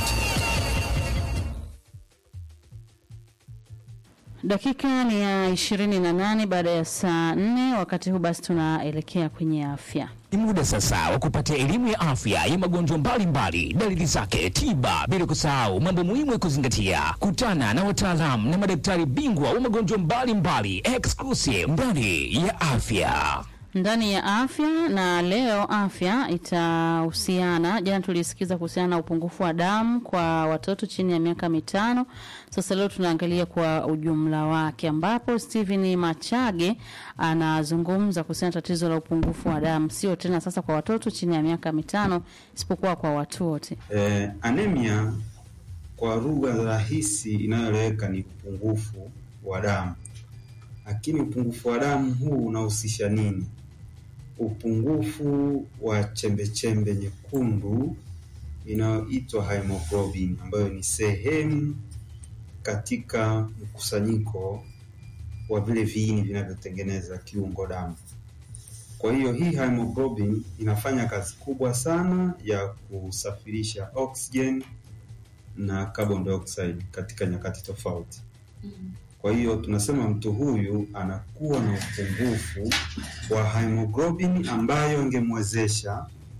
Dakika ni ya ishirini na nane baada ya saa nne. Wakati huu basi tunaelekea kwenye afya. Ni muda sasa wa kupata elimu ya afya ya magonjwa mbalimbali, dalili zake, tiba, bila kusahau mambo muhimu ya kuzingatia. Kutana na wataalamu na madaktari bingwa wa magonjwa mbalimbali, exclusive ndani ya afya. ndani ya afya na leo afya itahusiana jana tulisikiza kuhusiana na upungufu wa damu kwa watoto chini ya miaka mitano sasa leo tunaangalia kwa ujumla wake ambapo stephen machage anazungumza kuhusiana na tatizo la upungufu wa damu sio tena sasa kwa watoto chini ya miaka mitano isipokuwa kwa watu wote Eh, anemia kwa lugha rahisi inayoeleweka ni upungufu wa damu, lakini upungufu wa damu huu unahusisha nini? Upungufu wa chembechembe nyekundu inayoitwa hemoglobin, ambayo ni sehemu katika mkusanyiko wa vile viini vinavyotengeneza kiungo damu. Kwa hiyo hii hemoglobin inafanya kazi kubwa sana ya kusafirisha oxygen na carbon dioxide katika nyakati tofauti. Kwa hiyo tunasema mtu huyu anakuwa na upungufu wa hemoglobin ambayo ingemwezesha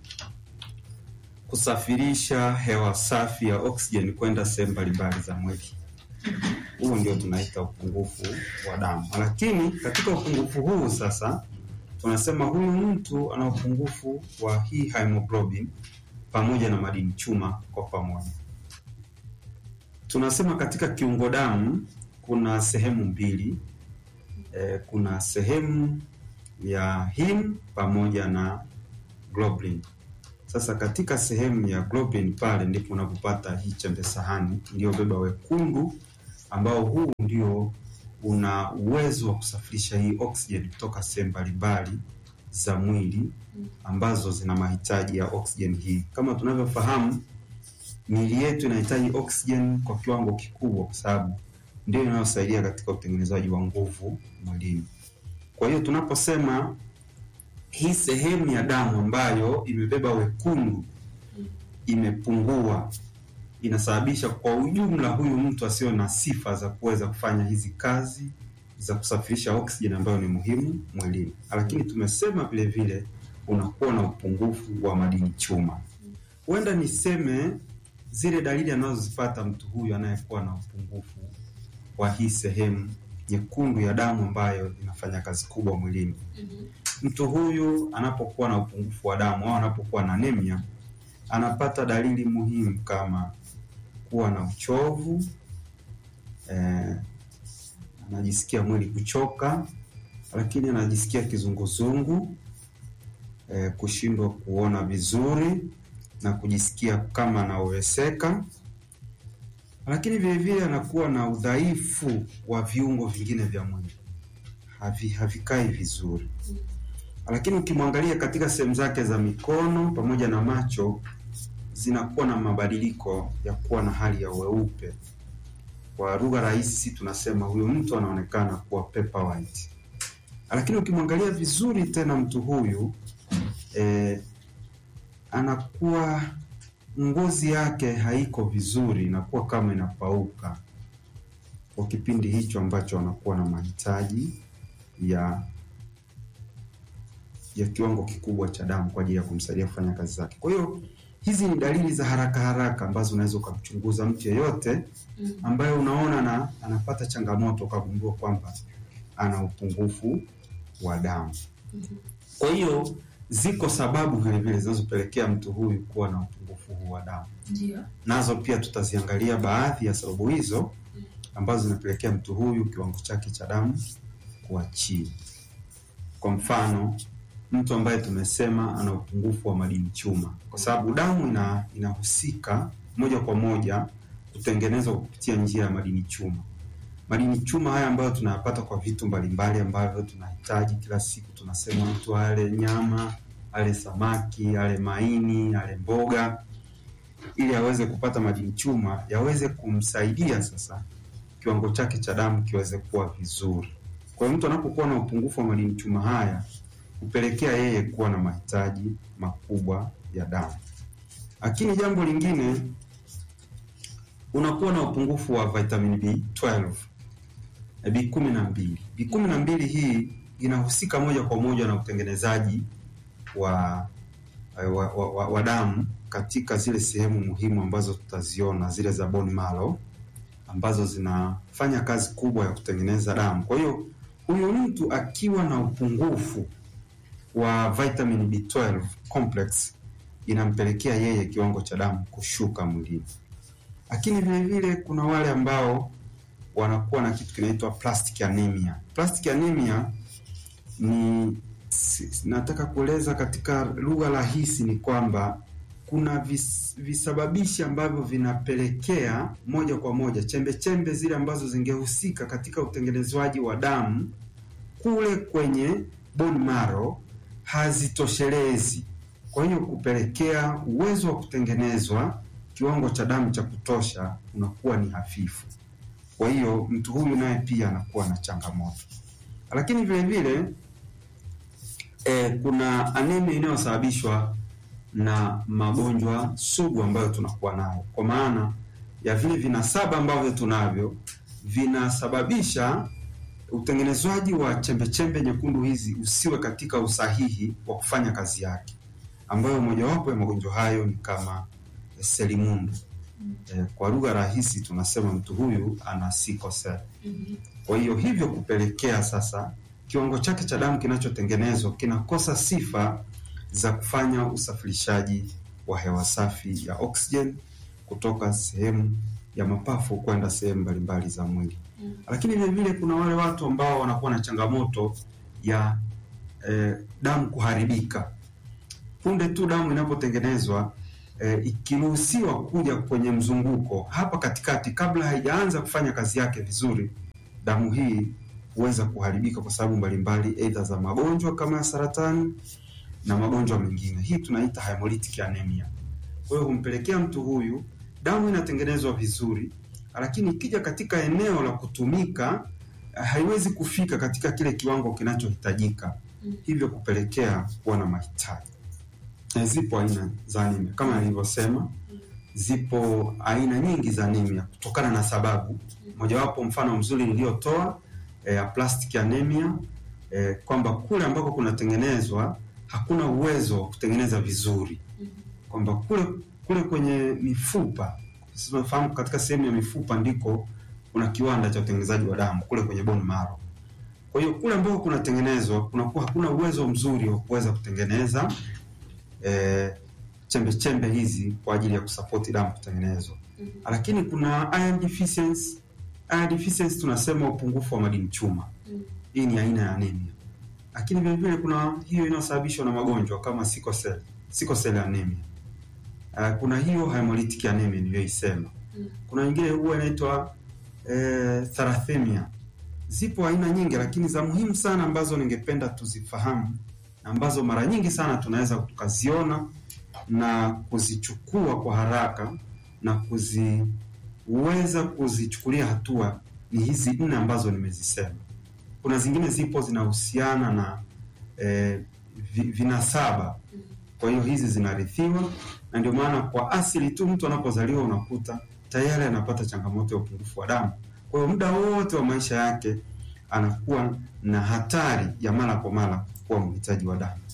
kusafirisha hewa safi ya oksijeni kwenda sehemu mbalimbali za mwili. Huo ndio tunaita upungufu wa damu. Lakini katika upungufu huu sasa tunasema huyu mtu ana upungufu wa hii hemoglobin pamoja na madini chuma kwa pamoja. Tunasema katika kiungo damu kuna sehemu mbili e, kuna sehemu ya him pamoja na globulin. Sasa katika sehemu ya globulin pale ndipo unapopata hii chembe sahani iliyobeba wekundu, ambao huu ndio una uwezo wa kusafirisha hii oksijeni kutoka sehemu mbalimbali za mwili ambazo zina mahitaji ya oksijeni hii. Kama tunavyofahamu, miili yetu inahitaji oksijeni kwa kiwango kikubwa, kwa sababu ndio inayosaidia katika utengenezaji wa nguvu mwilini. Kwa hiyo tunaposema hii sehemu ya damu ambayo imebeba wekundu imepungua, inasababisha kwa ujumla huyu mtu asiwe na sifa za kuweza kufanya hizi kazi za kusafirisha oksijeni ambayo ni muhimu mwilini. Lakini tumesema vile vile unakuwa na upungufu wa madini chuma. Huenda niseme zile dalili anazozipata mtu huyu anayekuwa na upungufu wa hii sehemu nyekundu ya damu ambayo inafanya kazi kubwa mwilini. Mtu huyu anapokuwa na upungufu wa damu au anapokuwa na anemia, anapata dalili muhimu kama kuwa na uchovu eh, anajisikia mwili kuchoka, lakini anajisikia kizunguzungu eh, kushindwa kuona vizuri na kujisikia kama anaoweseka, lakini vile vile anakuwa na udhaifu wa viungo vingine vya mwili havi, havikai vizuri. Lakini ukimwangalia katika sehemu zake za mikono pamoja na macho zinakuwa na mabadiliko ya kuwa na hali ya weupe. Kwa lugha rahisi tunasema huyu mtu anaonekana kuwa paper white. Lakini ukimwangalia vizuri tena mtu huyu eh, anakuwa ngozi yake haiko vizuri, inakuwa kama inapauka kwa kipindi hicho ambacho anakuwa na mahitaji ya ya kiwango kikubwa cha damu kwa ajili ya kumsaidia kufanya kazi zake. Kwa hiyo hizi ni dalili za haraka haraka ambazo unaweza ukamchunguza mtu yeyote ambaye unaona na anapata changamoto ukagundua kwamba ana upungufu wa damu. Kwa hiyo ziko sababu vile vile zinazopelekea mtu huyu kuwa na upungufu huu wa damu. Ndio. Nazo pia tutaziangalia baadhi ya sababu hizo ambazo zinapelekea mtu huyu kiwango chake cha damu kuwa chini. Kwa mfano, mtu ambaye tumesema ana upungufu wa madini chuma, kwa sababu damu ina inahusika moja kwa moja kutengenezwa kupitia njia ya madini chuma. Madini chuma haya ambayo tunayapata kwa vitu mbalimbali ambavyo tunahitaji kila siku, tunasema mtu ale nyama, ale samaki, ale maini, ale mboga, ili aweze kupata madini chuma yaweze kumsaidia sasa kiwango chake cha damu kiweze kuwa vizuri. Kwa hiyo mtu anapokuwa na upungufu wa madini chuma haya hupelekea yeye kuwa na mahitaji makubwa ya damu. Lakini jambo lingine, unakuwa na upungufu wa vitamin B12 na B12. B12 hii inahusika moja kwa moja na utengenezaji wa wa, wa, wa, wa damu katika zile sehemu muhimu ambazo tutaziona zile za bone marrow ambazo zinafanya kazi kubwa ya kutengeneza damu. Kwa hiyo huyu mtu akiwa na upungufu wa vitamin B12 complex inampelekea yeye kiwango cha damu kushuka mwilini. Lakini vile vile kuna wale ambao wanakuwa na kitu kinaitwa plastic anemia. Plastic anemia ni si- nataka kueleza katika lugha rahisi ni kwamba kuna vis, visababishi ambavyo vinapelekea moja kwa moja chembe chembe zile ambazo zingehusika katika utengenezwaji wa damu kule kwenye bone marrow hazitoshelezi. Kwa hiyo kupelekea uwezo wa kutengenezwa kiwango cha damu cha kutosha unakuwa ni hafifu. Kwa hiyo mtu huyu naye pia anakuwa na changamoto, lakini vile vile eh, kuna anemia inayosababishwa na magonjwa sugu ambayo tunakuwa nayo, kwa maana ya vile vinasaba ambavyo tunavyo vinasababisha utengenezwaji wa chembe chembe nyekundu hizi usiwe katika usahihi wa kufanya kazi yake. ambayo mojawapo ya magonjwa hayo ni kama selimundu. Eh, kwa lugha rahisi tunasema mtu huyu ana sickle cell. Kwa hiyo hivyo kupelekea sasa kiwango chake cha damu kinachotengenezwa kinakosa sifa za kufanya usafirishaji wa hewa safi ya oxygen kutoka sehemu ya mapafu kwenda sehemu mbalimbali za mwili. Lakini vile vile kuna wale watu ambao wanakuwa na changamoto ya eh, damu kuharibika. Punde tu damu inapotengenezwa eh, ikiruhusiwa kuja kwenye mzunguko hapa katikati, kabla haijaanza kufanya kazi yake vizuri, damu hii huweza kuharibika kwa sababu mbalimbali, aidha za magonjwa kama ya saratani na magonjwa mengine. Hii tunaita hemolytic anemia. Kwa hiyo humpelekea mtu huyu damu inatengenezwa vizuri, lakini ikija katika eneo la kutumika haiwezi kufika katika kile kiwango kinachohitajika, hivyo kupelekea kuwa na mahitaji. Na zipo aina za anemia kama nilivyosema, zipo aina nyingi za anemia kutokana na sababu mojawapo. Mfano mzuri niliyotoa ya eh, plastic anemia eh, kwamba kule ambako kunatengenezwa hakuna uwezo wa kutengeneza vizuri, kwamba kule kule kwenye mifupa, tunafahamu katika sehemu ya mifupa ndiko kuna kiwanda cha utengenezaji wa damu kule kwenye bone marrow. Kwa hiyo kule ambako kunatengenezwa kunakuwa hakuna uwezo mzuri wa kuweza kutengeneza eh, chembe chembe hizi kwa ajili ya kusapoti damu kutengenezwa. mm -hmm. Lakini kuna iron deficiency. Iron deficiency tunasema upungufu wa madini chuma. mm -hmm. Hii ni aina ya anemia, lakini vile vile kuna hiyo inayosababishwa na magonjwa kama sickle cell, sickle cell anemia. Uh, kuna hiyo hemolytic anemia niliyoisema. mm -hmm. Kuna nyingine huwa inaitwa eh, thalassemia. Zipo aina nyingi, lakini za muhimu sana ambazo ningependa tuzifahamu na ambazo mara nyingi sana tunaweza tukaziona na kuzichukua kwa haraka na kuziweza kuzichukulia hatua ni hizi nne ambazo nimezisema. Kuna zingine zipo zinahusiana na eh, vinasaba. Kwa hiyo hizi zinarithiwa, na ndio maana kwa asili tu mtu anapozaliwa unakuta tayari anapata changamoto ya upungufu wa damu. Kwa hiyo muda wote wa maisha yake anakuwa na hatari ya mara kwa mara kuwa mhitaji wa damu.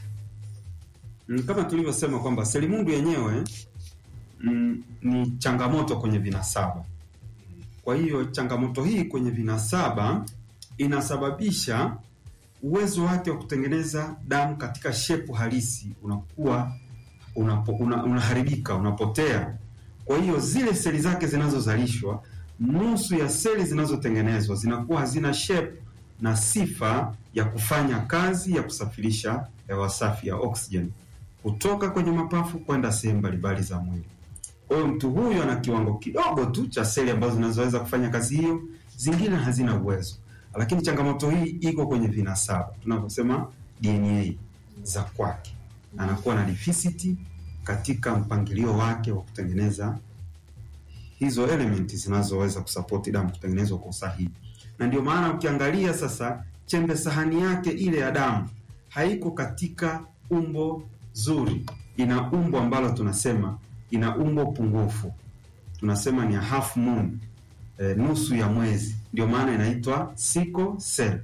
Kama tulivyosema kwamba selimundu yenyewe mm, ni changamoto kwenye vinasaba. Kwa hiyo changamoto hii kwenye vinasaba inasababisha uwezo wake wa kutengeneza damu katika shepu halisi unakuwa unapo, una, unaharibika, unapotea. Kwa hiyo zile seli zake zinazozalishwa, nusu ya seli zinazotengenezwa zinakuwa hazina shape na sifa ya kufanya kazi ya kusafirisha hewa safi ya oxygen kutoka kwenye mapafu kwenda sehemu mbalimbali za mwili. Kwa hiyo mtu huyu ana kiwango kidogo tu cha seli ambazo zinazoweza kufanya kazi hiyo, zingine hazina uwezo. Lakini changamoto hii iko kwenye vinasaba, tunavyosema DNA za kwake, anakuwa na deficit katika mpangilio wake wa kutengeneza hizo elementi zinazoweza kusapoti damu kutengenezwa kwa usahihi na ndio maana ukiangalia sasa chembe sahani yake ile ya damu haiko katika umbo zuri, ina umbo ambalo tunasema ina umbo pungufu, tunasema ni half moon, e, nusu ya mwezi. Ndio maana inaitwa sickle cell.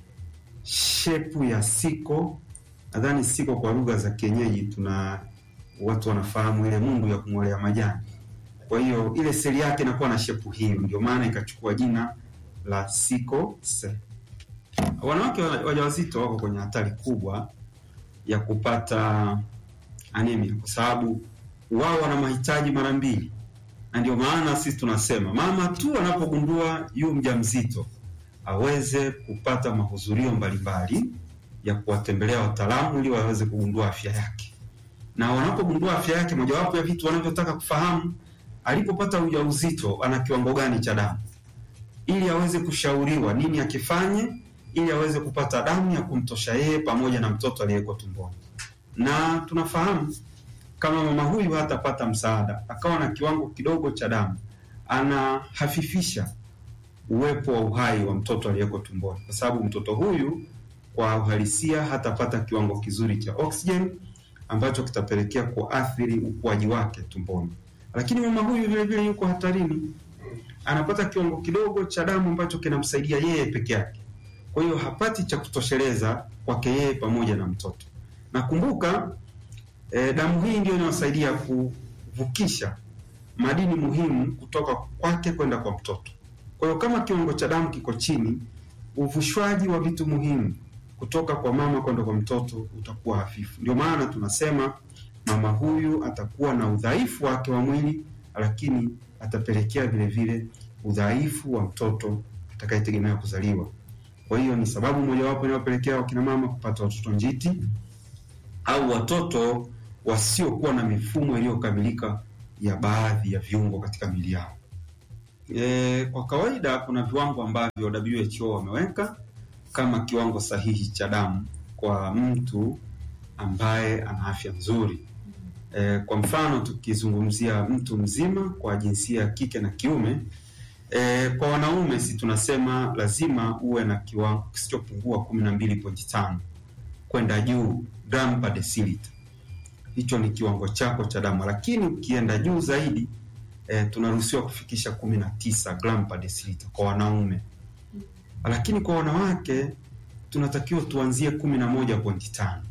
Shepu ya siko, nadhani siko kwa lugha za kienyeji, tuna watu wanafahamu ile mundu ya kung'olea majani. Kwa hiyo ile seli yake inakuwa na shepu hiyo, ndio maana ikachukua jina la sickle cell. Wanawake wajawazito wako kwenye hatari kubwa ya kupata anemia kwa sababu wao wana mahitaji mara mbili, na ndio maana sisi tunasema mama tu anapogundua yu mjamzito aweze kupata mahudhurio mbalimbali ya kuwatembelea wataalamu ili waweze kugundua afya yake, na wanapogundua afya yake, mojawapo ya vitu wanavyotaka kufahamu alipopata ujauzito ana kiwango gani cha damu ili aweze kushauriwa nini akifanye ili aweze kupata damu ya kumtosha yeye pamoja na mtoto aliyeko tumboni. Na tunafahamu kama mama huyu hatapata msaada, akawa na kiwango kidogo cha damu, anahafifisha uwepo wa uhai wa mtoto aliyeko tumboni, kwa sababu mtoto huyu kwa uhalisia hatapata kiwango kizuri cha oxygen ambacho kitapelekea kuathiri ukuaji wake tumboni. Lakini mama huyu vile vile yuko hatarini anapata kiwango kidogo cha damu ambacho kinamsaidia yeye peke yake. Kwa hiyo hapati cha kutosheleza kwake yeye pamoja na mtoto. Na kumbuka E, damu hii ndio inayosaidia kuvukisha madini muhimu kutoka kwake kwenda kwa mtoto. Kwa hiyo kama kiwango cha damu kiko chini, uvushwaji wa vitu muhimu kutoka kwa mama kwenda kwa mtoto utakuwa hafifu. Ndio maana tunasema mama huyu atakuwa na udhaifu wake wa mwili, lakini atapelekea vile vile udhaifu wa mtoto atakayetegemea kuzaliwa. Kwa hiyo ni sababu mojawapo inayopelekea wakina mama kupata watoto njiti au watoto wasiokuwa na mifumo iliyokamilika ya baadhi ya viungo katika miili yao. E, kwa kawaida kuna viwango ambavyo WHO wameweka kama kiwango sahihi cha damu kwa mtu ambaye ana afya nzuri. E, kwa mfano tukizungumzia mtu mzima kwa jinsia ya kike na kiume e, kwa wanaume si tunasema lazima uwe na kiwango kisichopungua kumi na mbili pointi tano kwenda juu gram per deciliter. Hicho ni kiwango chako cha damu, lakini ukienda juu zaidi e, tunaruhusiwa kufikisha kumi na tisa gram per deciliter kwa wanaume, lakini kwa wanawake tunatakiwa tuanzie kumi na moja pointi tano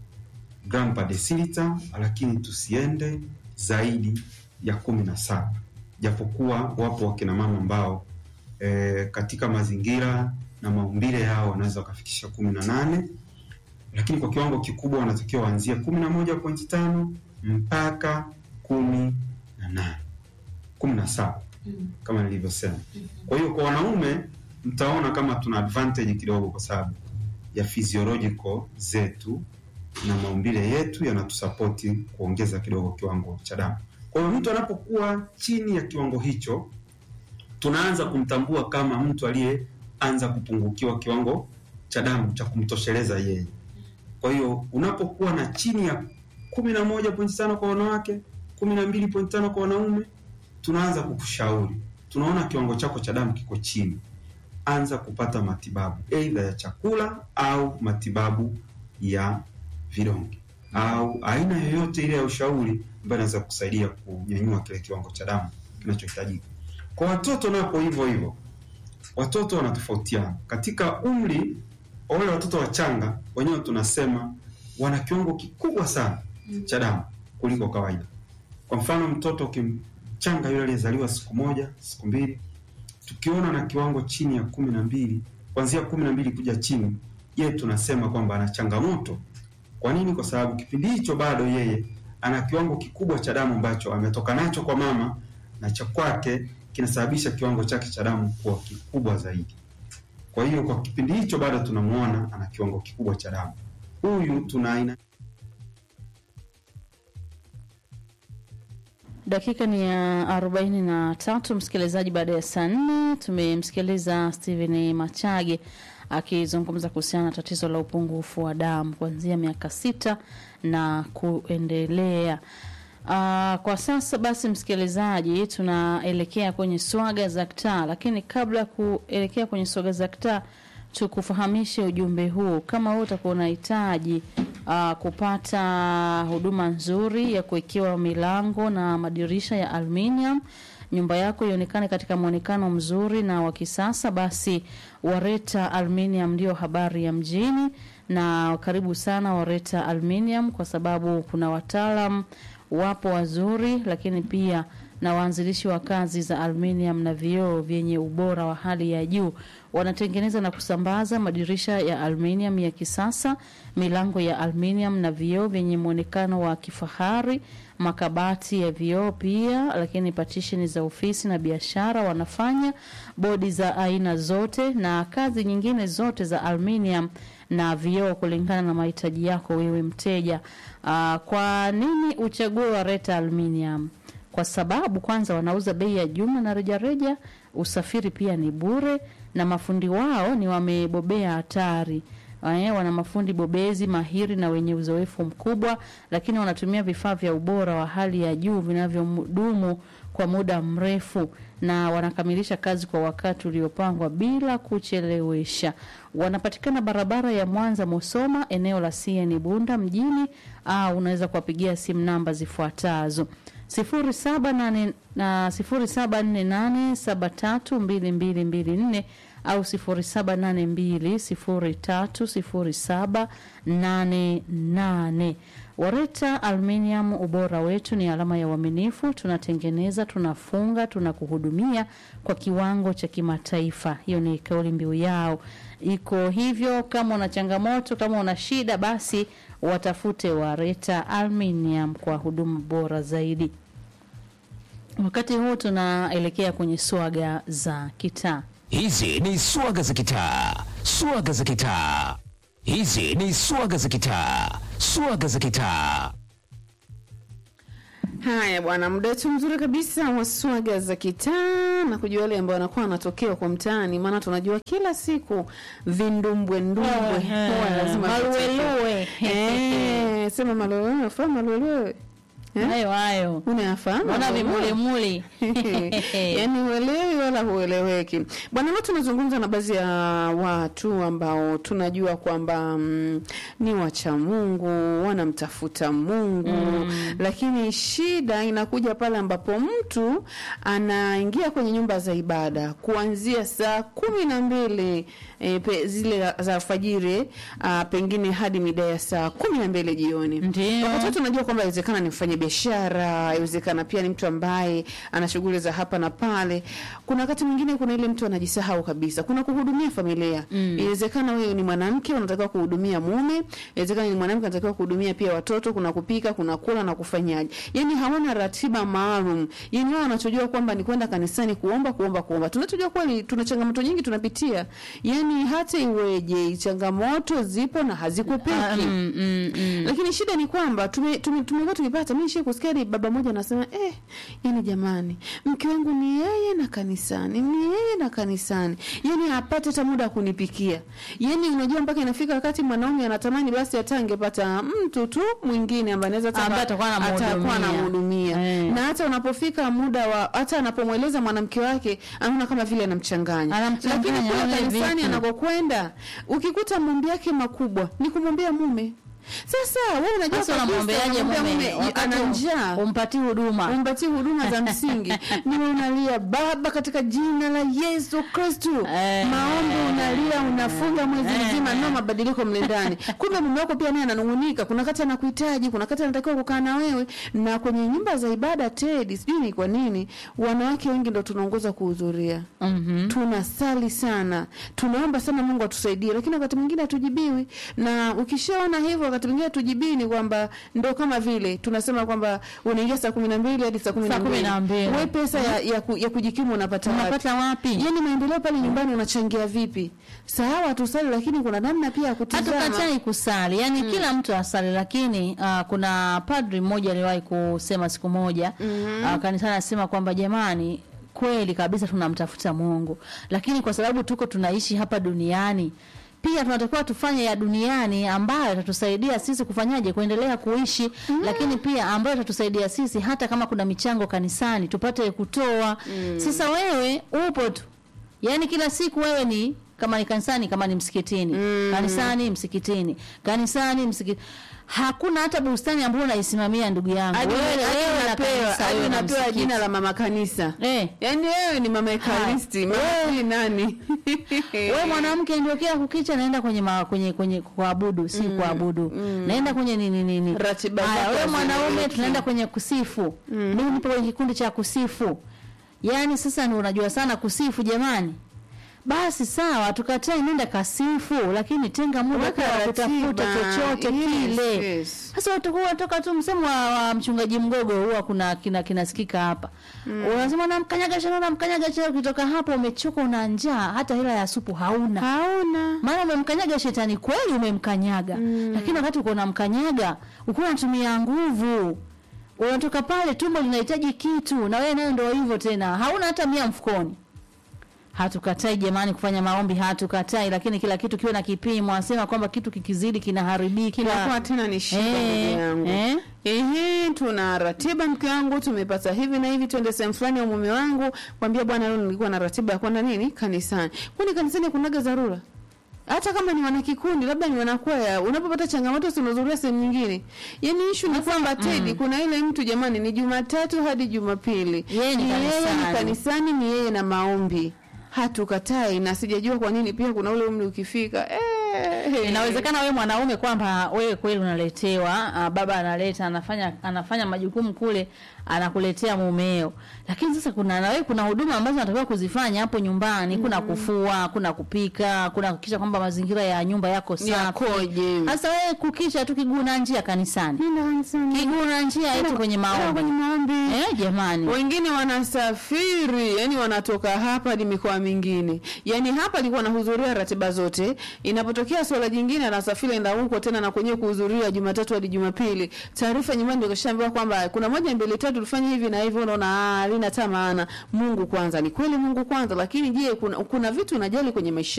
gram per deciliter, lakini tusiende zaidi ya kumi na saba japokuwa wapo wakina mama ambao e, katika mazingira na maumbile yao wanaweza wakafikisha kumi na nane lakini kwa kiwango kikubwa wanatakiwa waanzie kumi na moja pointi tano mpaka kumi na nane kumi na saba kama nilivyosema. Kwa hiyo kwa wanaume mtaona kama tuna advantage kidogo, kwa sababu ya physiological zetu na maumbile yetu yanatusapoti kuongeza kidogo kiwango cha damu. Kwa hiyo mtu anapokuwa chini ya kiwango hicho, tunaanza kumtambua kama mtu aliyeanza kupungukiwa kiwango cha damu cha kumtosheleza yeye. Kwa hiyo unapokuwa na chini ya kumi na moja pointi tano kwa wanawake, kumi na mbili pointi tano kwa wanaume, tunaanza kukushauri, tunaona kiwango chako cha damu kiko chini, anza kupata matibabu aidha ya chakula au matibabu ya vidonge au aina yoyote ile ya ushauri ambayo inaweza kusaidia kunyanyua kile kiwango cha damu kinachohitajika. Kwa watoto napo hivyo hivyo, watoto wanatofautiana katika umri. Wale watoto wachanga wenyewe tunasema wana kiwango kikubwa sana cha damu kuliko kawaida. Kwa mfano, mtoto kimchanga yule aliyezaliwa siku moja, siku mbili, tukiona na kiwango chini ya kumi na mbili, kuanzia kumi na mbili kuja chini, yeye tunasema kwamba ana changamoto. Kwa nini? Kwa sababu kipindi hicho bado yeye ana kiwango kikubwa cha damu ambacho ametoka nacho kwa mama na cha kwake kinasababisha kiwango chake cha damu kuwa kikubwa zaidi. Kwa hiyo kwa kipindi hicho bado tunamuona ana kiwango kikubwa cha damu. Huyu tuna aina Dakika ni ya arobaini na tatu msikilizaji, baada ya saa nne tumemsikiliza Steven Machage akizungumza kuhusiana na tatizo la upungufu wa damu kuanzia miaka sita na kuendelea. Uh, kwa sasa basi, msikilizaji, tunaelekea kwenye swaga za kitaa, lakini kabla ya kuelekea kwenye swaga za kitaa tukufahamishe ujumbe huu. Kama wewe utakuwa unahitaji uh, kupata huduma nzuri ya kuwekewa milango na madirisha ya aluminium nyumba yako ionekane katika mwonekano mzuri na wa kisasa, basi Wareta Aluminium ndio habari ya mjini. Na karibu sana Wareta Aluminium, kwa sababu kuna wataalam wapo wazuri, lakini pia na waanzilishi wa kazi za aluminium na vioo vyenye ubora wa hali ya juu. Wanatengeneza na kusambaza madirisha ya aluminium ya kisasa, milango ya aluminium na vioo vyenye mwonekano wa kifahari, makabati ya vioo pia, lakini patisheni za ofisi na biashara wanafanya, bodi za aina zote na kazi nyingine zote za aluminium na vioo kulingana na mahitaji yako wewe mteja. Aa, kwa nini uchague Wareta Aluminium? Kwa sababu kwanza wanauza bei ya jumla na rejareja, usafiri pia ni bure, na mafundi wao ni wamebobea hatari. Eh, wana mafundi bobezi mahiri na wenye uzoefu mkubwa, lakini wanatumia vifaa vya ubora wa hali ya juu vinavyodumu kwa muda mrefu na wanakamilisha kazi kwa wakati uliopangwa bila kuchelewesha. Wanapatikana barabara ya Mwanza Musoma, eneo la CN Bunda mjini, au unaweza kuwapigia simu namba zifuatazo sifuri saba nane na sifuri saba nne nane saba tatu mbili mbili mbili nne au sifuri saba nane mbili sifuri tatu sifuri saba nane nane. Wareta Aluminium, ubora wetu ni alama ya uaminifu. Tunatengeneza, tunafunga, tunakuhudumia kwa kiwango cha kimataifa. Hiyo ni kauli mbiu yao, iko hivyo. Kama una changamoto, kama una shida, basi watafute Wareta Aluminium kwa huduma bora zaidi. Wakati huu tunaelekea kwenye swaga za kitaa. Hizi ni swaga za kitaa, swaga za kitaa. Hizi ni swaga za kitaa, swaga za kitaa. Haya bwana, muda wetu mzuri kabisa wa swaga za kitaa na kujua wale ambao wanakuwa wanatokea kwa mtaani, maana tunajua kila siku vindumbwe ndumbwe Ehe, huwa lazima maluelue. vitokee. Eh, sema maluelue, fahamu maluelue Eh? Hayo hayo, unayafahamu naona maluelue? vimulimuli yaani huelewi wala hueleweki bwana leo tunazungumza na baadhi ya watu ambao tunajua kwamba mm, ni wacha mungu wanamtafuta mungu mm. lakini shida inakuja pale ambapo mtu anaingia kwenye nyumba za ibada kuanzia saa kumi na mbili e, pe, zile za alfajiri ah, pengine hadi mida ya saa kumi na mbili jioni Ndio. wakati wote unajua kwamba inawezekana ni mfanya biashara inawezekana pia ni mtu ambaye ana shughuli za hapa na pale kuna wakati mwingine kuna ile mtu anajisahau kabisa kuna kuhudumia familia mm. inawezekana wewe ni mwanamke unatakiwa kuhudumia mume inawezekana ni mwanamke anatakiwa kuhudumia pia watoto kuna kupika kuna kula na kufanyaje yani hawana ratiba maalum yani wao wanachojua kwamba ni kwenda kanisani kuomba kuomba kuomba tunachojua kweli tuna changamoto nyingi tunapitia yani hata iweje changamoto zipo na hazikupeki Mm, mm, mm. lakini shida ni kwamba tume- tume- tumekuwa tukipata mi shii kusikia ni baba moja anasema eh, yani jamani mke wangu ni yeye na kanisani ni yeye na kanisani yani hapate hata muda wa kunipikia yani unajua mpaka inafika wakati mwanaume anatamani basi hata angepata mtu tu mwingine ambaye anaweza hata- Ambaye atakuwa anamhudumia. atakuwa anamhudumia Eh. na hata unapofika muda wa hata anapomweleza mwanamke wake anaona kama vile anamchanganya Anamchanganya, lakini kule anaona kanisani vipi? anakokwenda ukikuta maombi yake makubwa ni kumwombea mume sasa wewe unajua Sasa kabisa unamwombeaje unamwombea mume mume, wakati ana njaa umpatie huduma? umpatie huduma za msingi niwe unalia baba katika jina la yesu kristu Eh. maombi unalia unafunga mwezi Eh. mzima nao mabadiliko mle ndani kumbe mume wako pia naye ananungunika kuna kati anakuhitaji kuna kati anatakiwa kukaa na wewe na kwenye nyumba za ibada tedi sijui ni kwa nini wanawake wengi ndo tunaongoza kuhudhuria Mhm. tunasali sana tunaomba sana mungu atusaidie lakini wakati mwingine hatujibiwi na ukishaona hivyo wakati mwingine hatujibii ni kwamba ndo kama vile tunasema kwamba unaingia saa kumi na mbili hadi saa kumi Saa na kumi na mbili. we pesa ya, ya, ku, ya kujikimu unapata wapi Unapata wapi? yani maendeleo pale nyumbani unachangia vipi sawa tusali lakini kuna namna pia ya kutizama hatukatai kusali yani kila mtu asali lakini uh, kuna padri mmoja aliwahi kusema siku moja mm-hmm. uh, kanisani anasema kwamba jamani kweli kabisa tunamtafuta mungu lakini kwa sababu tuko tunaishi hapa duniani pia tunatakiwa tufanye ya duniani ambayo itatusaidia sisi kufanyaje kuendelea kuishi mm. lakini pia ambayo itatusaidia sisi hata kama kuna michango kanisani tupate kutoa mm. sasa wewe upo tu yaani kila siku wewe ni kama ni kanisani kama ni msikitini mm. kanisani msikitini kanisani msikitini hakuna hata bustani ambayo unaisimamia ndugu yangu hadi Wewe- hadi wewe na unapewa kanisa, hadi wewe na unapewa msikiti. jina la mama kanisa eh. yaani wewe ni mama ekaristi mama sijui nani we mwanamke ndio kila kukicha naenda kwenye ma, kwenye kwenye kuabudu si mm, kuabudu mm. naenda kwenye nini nini Ratiba Haya, zako wewe mwanaume hazieleweki. tunaenda kwenye kusifu mm. mimi nipo kwenye kikundi cha kusifu yaani sasa ni unajua sana kusifu jamani basi sawa tukatai nenda kasifu lakini tenga muda Weka pia wa kutafuta ratiba. chochote Yes, kile yes. sasa utakuwa unatoka tu msemo wa, wa mchungaji mgogo huwa kuna kina kinasikika hapa mm. unasema namkanyaga shana namkanyaga shana ukitoka hapo umechoka una njaa hata hela ya supu hauna hauna maana umemkanyaga shetani kweli umemkanyaga mm. lakini wakati uko unamkanyaga uko unatumia nguvu unatoka pale tumbo linahitaji kitu na wewe nayo ndio hivyo tena hauna hata mia mfukoni hatukatai jamani kufanya maombi hatukatai lakini kila kitu kiwe na kipimo anasema kwamba kitu kikizidi kinaharibika kinakuwa tena ni shida Eh, ndugu yangu eh. ehe tuna ratiba mke wangu tumepata hivi na hivi twende sehemu fulani ya mume wangu kwambia bwana leo nilikuwa na ratiba ya kwenda nini kanisani kwani kanisani kunaga dharura hata kama ni wanakikundi labda ni wanakwaya unapopata changamoto sinahudhuria sehemu nyingine yani ishu ni kwamba tedi kuna ile mtu jamani ni jumatatu hadi jumapili Yeye ni yeye ni kanisani. kanisani ni yeye na maombi hatukatai na sijajua kwa nini pia kuna ule umri ukifika eh, inawezekana wewe mwanaume kwamba wewe kweli unaletewa uh, baba analeta anafanya anafanya majukumu kule anakuletea mumeo lakini sasa kuna na wewe kuna huduma ambazo unatakiwa kuzifanya hapo nyumbani kuna kufua kuna kupika kuna kuhakikisha kwamba mazingira ya nyumba yako safi Yakoje? sasa wewe kukisha tu kiguna njia kanisani kiguna njia eti kwenye maombi eh jamani wengine wanasafiri yani wanatoka hapa hadi mikoa mingine yani hapa alikuwa anahudhuria ratiba zote inapotokea swala jingine anasafiri enda huko tena na kwenyewe kuhudhuria jumatatu hadi jumapili taarifa nyumbani ndio kashaambiwa kwamba kuna moja mbili tatu tufanye hivi na hivi unaona ah, halina hata maana mungu kwanza ni kweli mungu kwanza lakini je kuna, kuna vitu unajali kwenye maisha